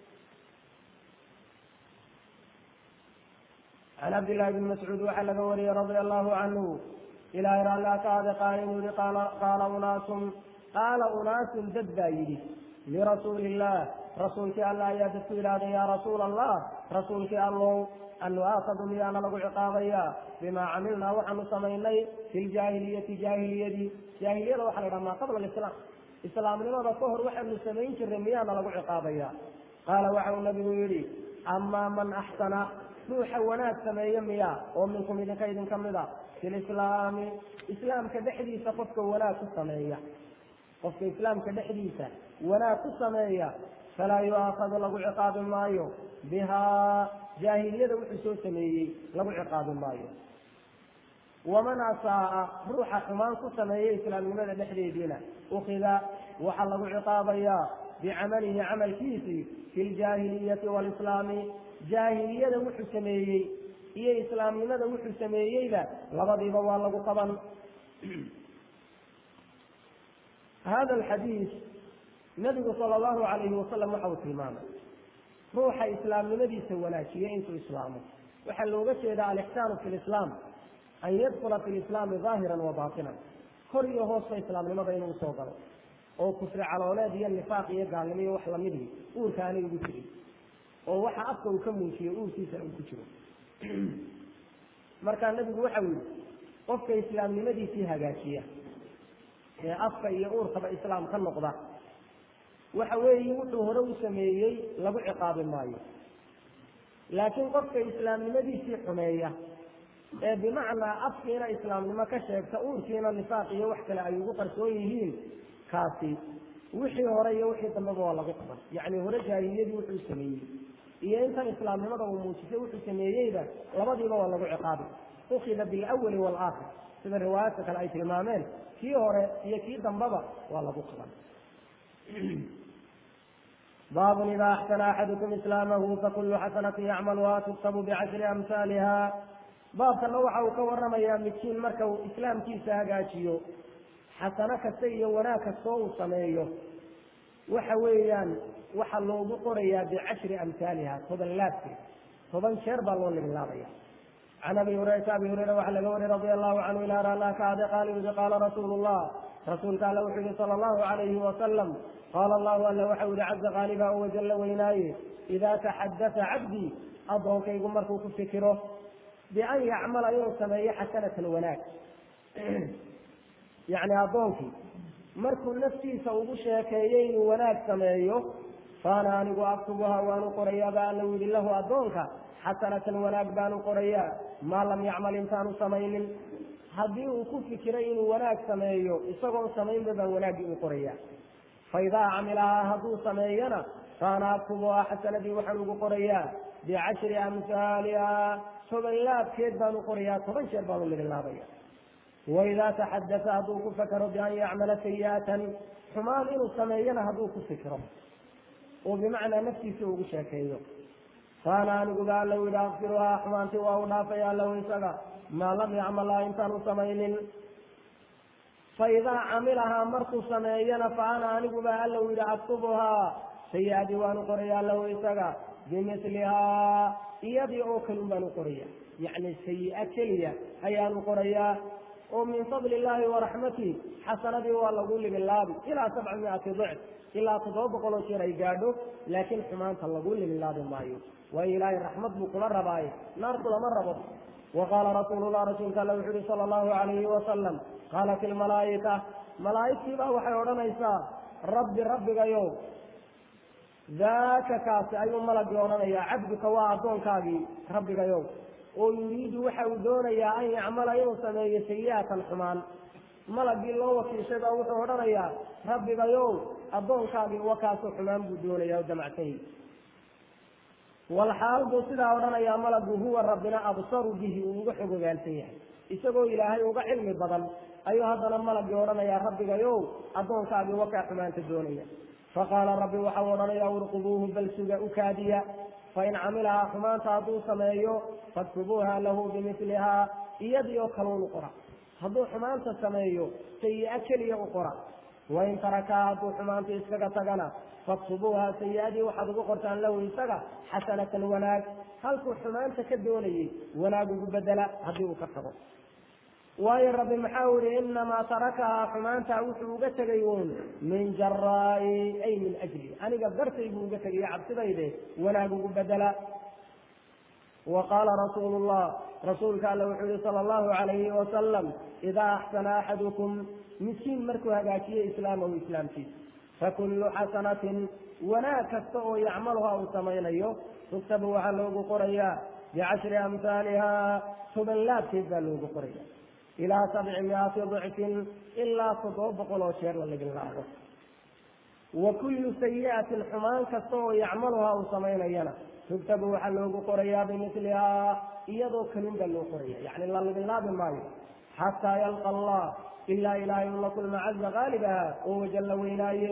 can cabdillahi bni mascuud waxaa laga wariyey radia allahu canhu ilahay raallia ka ade qaala inuu yihi qaala unaasun qaala unaasun dad baa yidhi lirasuuli illah rasuulkii alla ayaa dadku yidhaahday yaa rasuula allah rasuulkii allow an nu'aakadu miyaana lagu ciqaabayaa bimaa camilnaa waxaanu samaynay fi ljaahiliyati jaahiliyadii jaahiliyada waxaa la dhaha maa qabla alislaam islaamnimada ka hor waxaanu samayn jirnay miyaana lagu ciqaabayaa qaala waxa uu nabigu yidhi amaa man axsana ruuxa wanaag sameeye miya oo minkum idinka idinka mid a fi lislaami islaamka dhexdiisa qofka wanaag ku sameeya qofka islaamka dhexdiisa wanaag ku sameeya falaa yu'aakadu lagu ciqaabi maayo bihaa jaahiliyada wuxuu soo sameeyey lagu ciqaabi maayo waman asaa'a ruuxa xumaan ku sameeya islaamnimada dhexdeediina ukida waxaa lagu ciqaabayaa bicamalihi camalkiisii fi ljaahiliyati walislaami jaahiliyada wuxuu sameeyey iyo islaamnimada wuxuu sameeyeyba labadiiba waa lagu qaban hada alxadiis nabigu sala allahu calayhi wasalam waxa uu tilmaamay ruuxa islaamnimadiisa wanaajiya intuu islaamo waxaa looga jeedaa alixsaanu fi lislaam an yadkula fi lislaami daahiran wa baatinan kor iyo hoosba islaamnimada inuu usoo galo oo kufri calooleed iyo nifaaq iyo gaalnimo iyo wax lamidii uurka aanay ugu jirin oo waxa afka uu ka muujiyo uurkiisa uu ku jiro markaa nebigu waxau yihi qofka islaamnimadiisii hagaajiya ee afka iyo uurkaba islaam ka noqda waxa weeye wuxuu hore u sameeyey lagu ciqaabi maayo laakiin qofka islaamnimadiisii xumeeya ee bimacnaa afkiina islaamnimo ka sheegta uurkiina nifaaq iyo wax kale ay ugu qarsoon yihiin kaasi wixii hore iyo wixii dambeba waa lagu qaban yacni hore jaahiliyadii wuxuu sameeyey iyo intan islaamnimada uu muujisay wuxuu sameeyeyba labadiiba waa lagu ciqaabi ukida bilawali waalaakhir sida riwaayaadka kale ay tilmaameen kii hore iyo kii dambeba waa lagu qaban baabun ida axsana axadukum islaamahu fakulu xasanati yacmaluha tuktabu bicashri amhaaliha baabkana waxa uu ka waramayaa midkiin marka uu islaamkiisa hagaajiyo xasano kasta iyo wanaag kastoo uu sameeyo waxa weeyaan waxaa loogu qorayaa bicashri amhaaliha toban laabkeed toban jeer baa loo libilaabaya can abi hurayrata abi hureyra waxaa laga wariyay radia allahu canhu ilaa raallah ka ade qaala yudi qaala rasuulu llah rasuulka alla wuxuu yihi sala allahu calayhi wasalam qaala allahu alla waxau yihi caza qaaliba o wajalla weynaaye idaa taxadasa cabdii addoonkaygu markuu ku fikiro bian yacmala inuu sameeyo xasanatan wanaag yacni addoonkii markuu naftiisa ugu sheekeeyo inuu wanaag sameeyo faana anigu aktubuha waanu qorayaa ba alla yidhi lahu addoonka xasanatan wanaag baanu qorayaa maa lam yacmal intaanu samaynin haddii uu ku fikiray inuu wanaag sameeyo isagoon samaynba baan wanaaggii u qorayaa faidaa camilahaa hadduu sameeyana faana aktubuhaa xasanadii waxaan ugu qorayaa bicashri amhaaliha toban laabkeed baanu qorayaa toban jeer baanu libilaabaya waidaa taxadasa hadduu ku fakero bian yacmala sayi'atan xumaan inuu sameeyana hadduu ku fikro oo bimacnaa naftiisa ugu sheekeeyo faana aniguba alla yidhi akfiruhaa xumaantii waa u dhaafaya allahu isaga maa lam yacmalhaa intaanu samaynin faidaa camilahaa markuu sameeyana fa ana aniguba alla yidhi aktubuhaa sayi-adii waanu qoraya lahu isaga bimilihaa iyadii oo kalun baanu qoraya yacni sayi-a keliya ayaanu qorayaa oo min fadli illaahi waraxmatih xasanadii waa lagu libilaabi ilaa sabca miati dicf ilaa toddoba boqol oo jeer ay gaadho laakiin xumaanta lagu libilaabi maayo waayo ilaahay raxmad buu kula rabaaye naar kulama rabo wa qaala rasuulullah rasuulka alla wuxu uhi sala allahu calayhi wasalam qaalat ilmalaa'ika malaa'igtiibaa waxay odhanaysaa rabbi rabbigayow daaka kaasi ayuu malagii odhanayaa cabduka waa addoonkaagii rabbigayow oo yuriidu waxa uu doonayaa an yacmala inuu sameeyo sayi'atan xumaan malagii loo wakiishay baa wuxuu odhanayaa rabbigayow addoonkaagii wakaasoo xumaan buu doonaya o damacsanyi walxaal buu sidaa odhanayaa malagu huwa rabbina absaru bihi uu uga xog ogaansan yahay isagoo ilaahay uga cilmi badan ayuu haddana malagii odhanayaa rabbigayow addoonkaagii wakaa xumaanta doonaya faqaala rabbi waxau odhanayaa urqubuuhu bal suga u kaadiya fain camilahaa xumaanta hadduu sameeyo faktubuuha lahu bimilihaa iyadii oo kale unu qora hadduu xumaanta sameeyo sayi-a keliya u qora wain tarakaa hadduu xumaanta iskaga tagana faktubuuha sayi-adii waxaad ugu qortaan lahu isaga xasanatan wanaag halkuu xumaanta ka doonayay wanaag ugu bedela haddii uu ka tago waayo rabbi maxaa u yihi inamaa tarakahaa xumaanta wuxuu uga tegay uun min jaraa'i ay min ajli aniga dartay buu uga tegaya cabsidayde wanaag ugu bedela wa qaala rasuulu llah rasuulka alle wuxuu yihi sala allahu calayhi wasalam idaa axsana axadukum miskiin markuu hagaajiyo islaamahu islaamkiisa fakullu xasanatin wanaag kasta oo yacmaluha uu samaynayo tugtabu waxaa loogu qorayaa bicashri amhaaliha toban laabkeed baa loogu qoraya ilaa sabci miati dicfin ilaa toddoba boqol oo jeer la ligin laabo wa kullu sayi'atin xumaan kasta oo yacmaluha uu samaynayana tugtabu waxaa loogu qorayaa bimilihaa iyadoo kalun baa loo qoraya yani la ligin laabi maayo xataa yalqa allah ilaa ilaahay uu la kulma caza qaalibaha oo wajan la weynaaye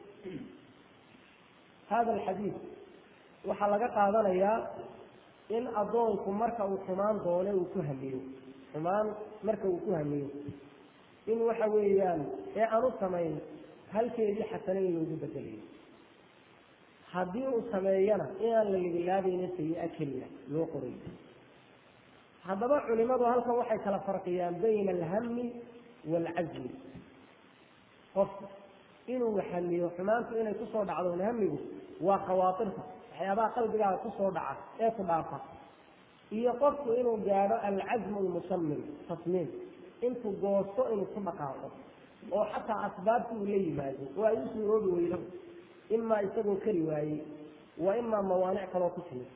hada alxadiid waxaa laga qaadanayaa in addoonku marka uu xumaan doone uu ku hamiyo xumaan marka uu ku hamiyo in waxa weeyaan ee aan u samayn halkeedii xasane in loogu bedelayo haddii uu sameeyana inaan la ligilaabaynin sayi-a keliya loo qorayo haddaba culimadu halkan waxay kala farqiyaan bayna alhami waalcazmi qofka inuu hamiyo xumaantu inay kusoo dhacdo hamigu waa khawaatirta waxyaabaha qalbigaaga kusoo dhaca ee ku dhaafa iyo qofku inuu gaadho alcazmu lmusamim tasmiim intuu goosto inuu ku dhaqaaqo oo xataa asbaabti uu la yimaado oo ay u suuroobi weydo imaa isagoo kari waayey wa imaa mawaanic kaloo ku timid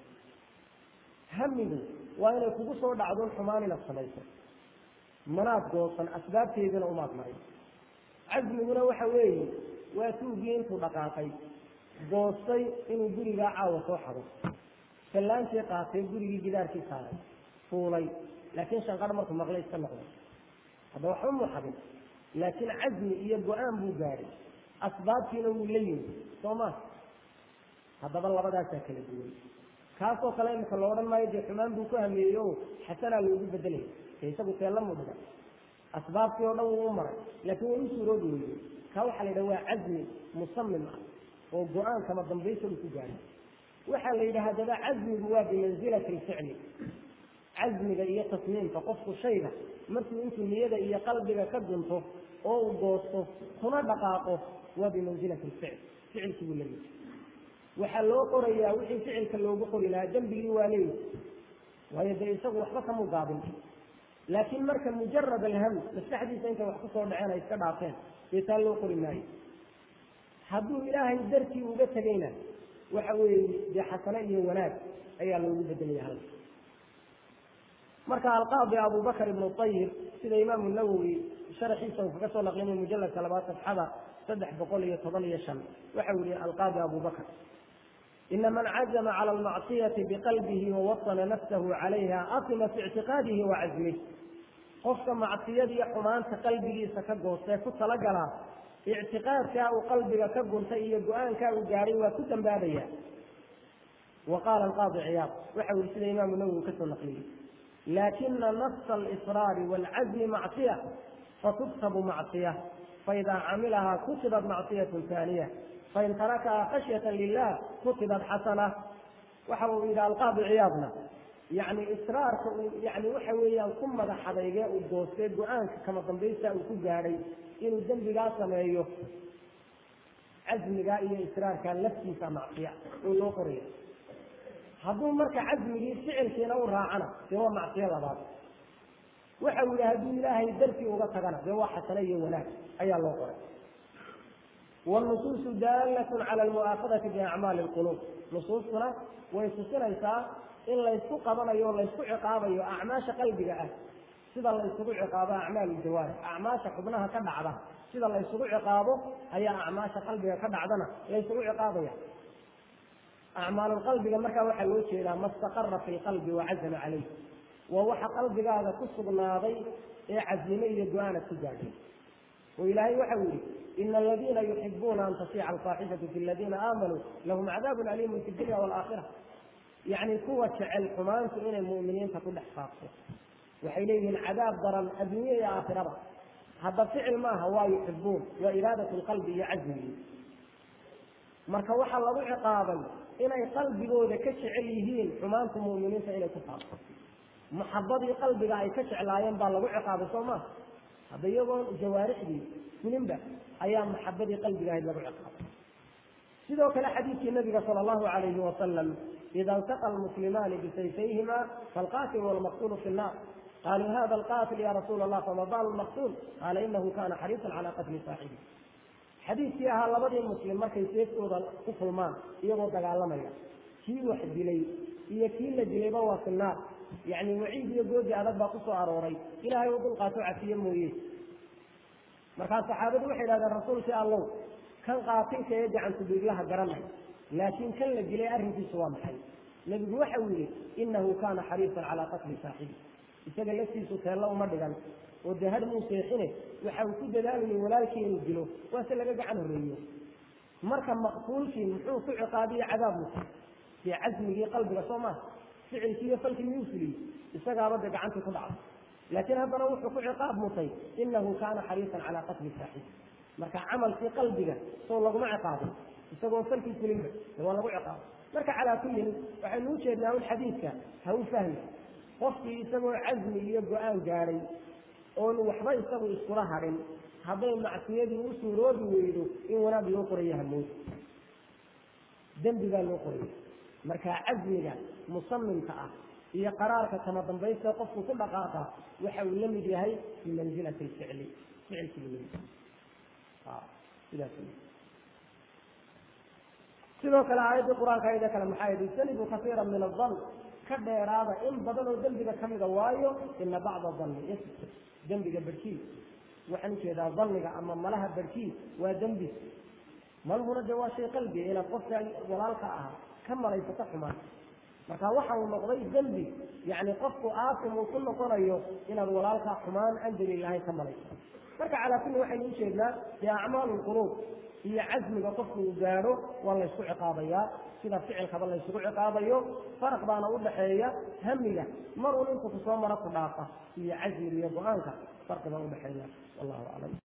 hamigu waa inay kugu soo dhacdo xumaan inaad samayso manaad goosan asbaabteedina umaad marin casmiguna waxa weeye waa tuugii intuu dhaqaaqay goostay inuu gurigaa caawa soo xado sallaantii qaatay gurigii gidaarkii saaray fuulay laakiin shanqar markuu maqlay iska noqday hadda waxba muu xadin laakiin casmi iyo go-aan buu gaadhay asbaabtiina wuu la yimi soo ma haddaba labadaasaa kala duwan kaasoo kale imika la odhan maayo dee xumaan buu ku hameeyey o xasanaa loogu bedelay dee isagu teella muu dhiga asbaabtii oo dhan wuu u maray laakiin way u suuroobi weyday kaa waxaa la yidhaha waa casmi musamim ah oo go-aan kama dambaysa uu ku gaadhay waxaa la yidhaha haddaba casmigu waa bimansilati lficli casmiga iyo tasmiimka qofku shayga markuu intuu niyada iyo qalbiga ka gunto oo uu goosto kuna dhaqaaqo waa bimansilati lficl ficilkii buu lamid waxaa loo qorayaa wixii ficilka loogu qori lahaa dembigii waa leeyi waayo dee isagu waxba kamuu gaabin laakiin marka mujarad alham maskaxdiisa intay wax kusoo dhaceen ay iska dhaafeen dee taa loo qori maayo hadduu ilaahay dartii uga tegayna waxa weeye dee xasane iyo wanaag ayaa loogu bedelaya halka marka alqaadi abubakr ibnu ayib sida imaamu nawowi sharaxiisa uu kaga soo naqlinay mujaladka labaad safxada saddex boqol iyo toban iyo shan waxa uu yihi alqaadi abubakr ina man cazma cala almacsiyati biqalbihi wawasana nafsahu calayha atima fi ictiqaadihi wa cazmih qofka macsiyada iyo xumaanta qalbigiisa ka goostee ku talagalaa ictiqaadkaa uu qalbiga ka guntay iyo go-aankaa uu gaadhay waa ku dambaabaya wa qaala alqaadi ciyaad waxa uu yihi sida imaamu nawowi kasoo naqliyey laakina nafsa alisraari waalcazmi macsiya fatuktabu macsiya faidaa camilahaa kutibat macsiyatu taaniya fain tarakahaa khashyata lilah kutibat xasana waxa uu yidhi alqaadi ciyaadna yani israarka uu yani waxa weeyaan ku madax adayge uu goostee go-aanka kama dambaysta uu ku gaadhay inuu dembigaa sameeyo casmigaa iyo israarkaa laftiisa macsiya oo loo qoraya hadduu marka casmigii ficilkiina u raacana dee waa macsiyo labaad waxa uu yihi hadduu ilaahay dartii uga tagana dee waa xasane iyo wanaag ayaa loo qoray wnusuusu daalatun cala almu'aakadati biacmaali lquluub nusuustuna way tusinaysaa in laysku qabanayo o laysku ciqaabayo acmaasha qalbiga ah sida la ysugu ciqaabo acmaal jawaarix acmaasha xubnaha ka dhacda sida la ysugu ciqaabo ayaa acmaasha qalbiga ka dhacdana la ysugu ciqaabaya acmaalulqalbiga markaa waxaa loo jeedaa ma staqara fi lqalbi wacazama calayh waa waxa qalbigaaga ku sugnaaday ee cazime iyo go-aanad ku gaadhay oo ilaahay waxau yihi ina aladiina yuxibuuna an tasiica alfaaxishatu fi aladiina aamanuu lahum cadaabun aliimun fi dunya waalaakhira yacni kuwa jecel xumaantu inay mu'miniinta ku dhex faafto waxay leeyihiin cadaab daran adduunya iyo aakhiraba hadda ficil maaha waa yuxibuun waa iraadat lqalbi iyo cazmigii marka waxaa lagu ciqaabay inay qalbigooda ka jecel yihiin xumaantu mu'miniinta inay ku faafto maxabadii qalbiga ay ka jeclaayeen baa lagu ciqaabay soo maha hadda iyagoon jawaarixdii fulinba ayaa maxabadii qalbiga ahayd lagu ciqaabay sidoo kale xadiidkii nabiga sala allahu alayhi wasalam ida iltaqa almuslimaani bisayfayhima falqaatilu walmaqtulu fi nnar qaluu hada alqatil ya rasuula allah fama balu lmaqtul qaala inahu kana xariisan cala qatli saaxibi xadiidkii ahaa labadii muslim markay seeftooda ku kulmaan iyagoo dagaalamaya kii wax dilay iyo kii la dilayba waa fi naar yacni waciid iyo goodi adag baa ku soo arooray ilaahay u dulqaato cafiye mooye markaa saxaabadu waxay idhahdeen rasuulkii allow kan qaatilka ee gacantu biiglaha garanay laakiin kan la dilay arrinkiisu waa maxay nebigu waxau yihi inahu kana xariisan calaa qatli saaxibi isaga laftiisu teello uma dhigan oo dee had muu seexine waxa uu ku dadaalayay walaalkii inuu dilo waase laga gacan horreeyo marka maqtuulkii muxuu ku ciqaabiye cadaab musa dee casmigii qalbiga soo maaha ficilkii iyo falkii miyuu fuliyey isagaaba dee gacantii ku dhacday laakiin haddana wuxuu ku ciqaab mutay inahu kaana xariisan calaa qatli saaxibi marka camalkii qalbiga soo laguma ciqaabin isagoon falkii fulinba dee waa lagu ciqaabay marka calaa kullin waxaynu u jeednaa un xadiidka ha u fahmi qofkii isagoo casmi iyo go-aan gaadhay oon waxba isagu iskula hadhin hadday macsiyadii u suuroobi weydo in wanaag loo qoraya hamoodi dembi baa loo qoraya marka casmiga musamimka ah iyo qaraarka kama dambaysta qofku ku dhaqaaqa waxa uu la mid yahay fi manzilati lficli ficilkii lamid sidaas sidoo kale aayaddii qur-aanka ayada kale maxaa yidhi ijtanibu kasiira min adan ka dheeraada in badan oo dembiga ka mida waayo ina bacda danni is dembiga barhkii waxaan ujeedaa danniga ama malaha barhkii waa dembi malhuna de waa shay qalbiga inaad qofka walaalka ahaa ka malaysato xumaan marka waxa uu noqday dembi yani qofku aasim uu ku noqonayo inaad walaalka xumaan aan daliilahayn ka malaysato marka calaa kulli waxaynu ujeednaa dee acmaalu lquluub iyo casmiga qofku uu gaadho waa laysku ciqaabayaa sida ficilkaba laysugu ciqaabayo faraq baana udhaxeeya hamiga mar un intu kusoo mara ku dhaafa iyo casmiga iyo go-aanka farqi baa udhaxeeya wallahu aclam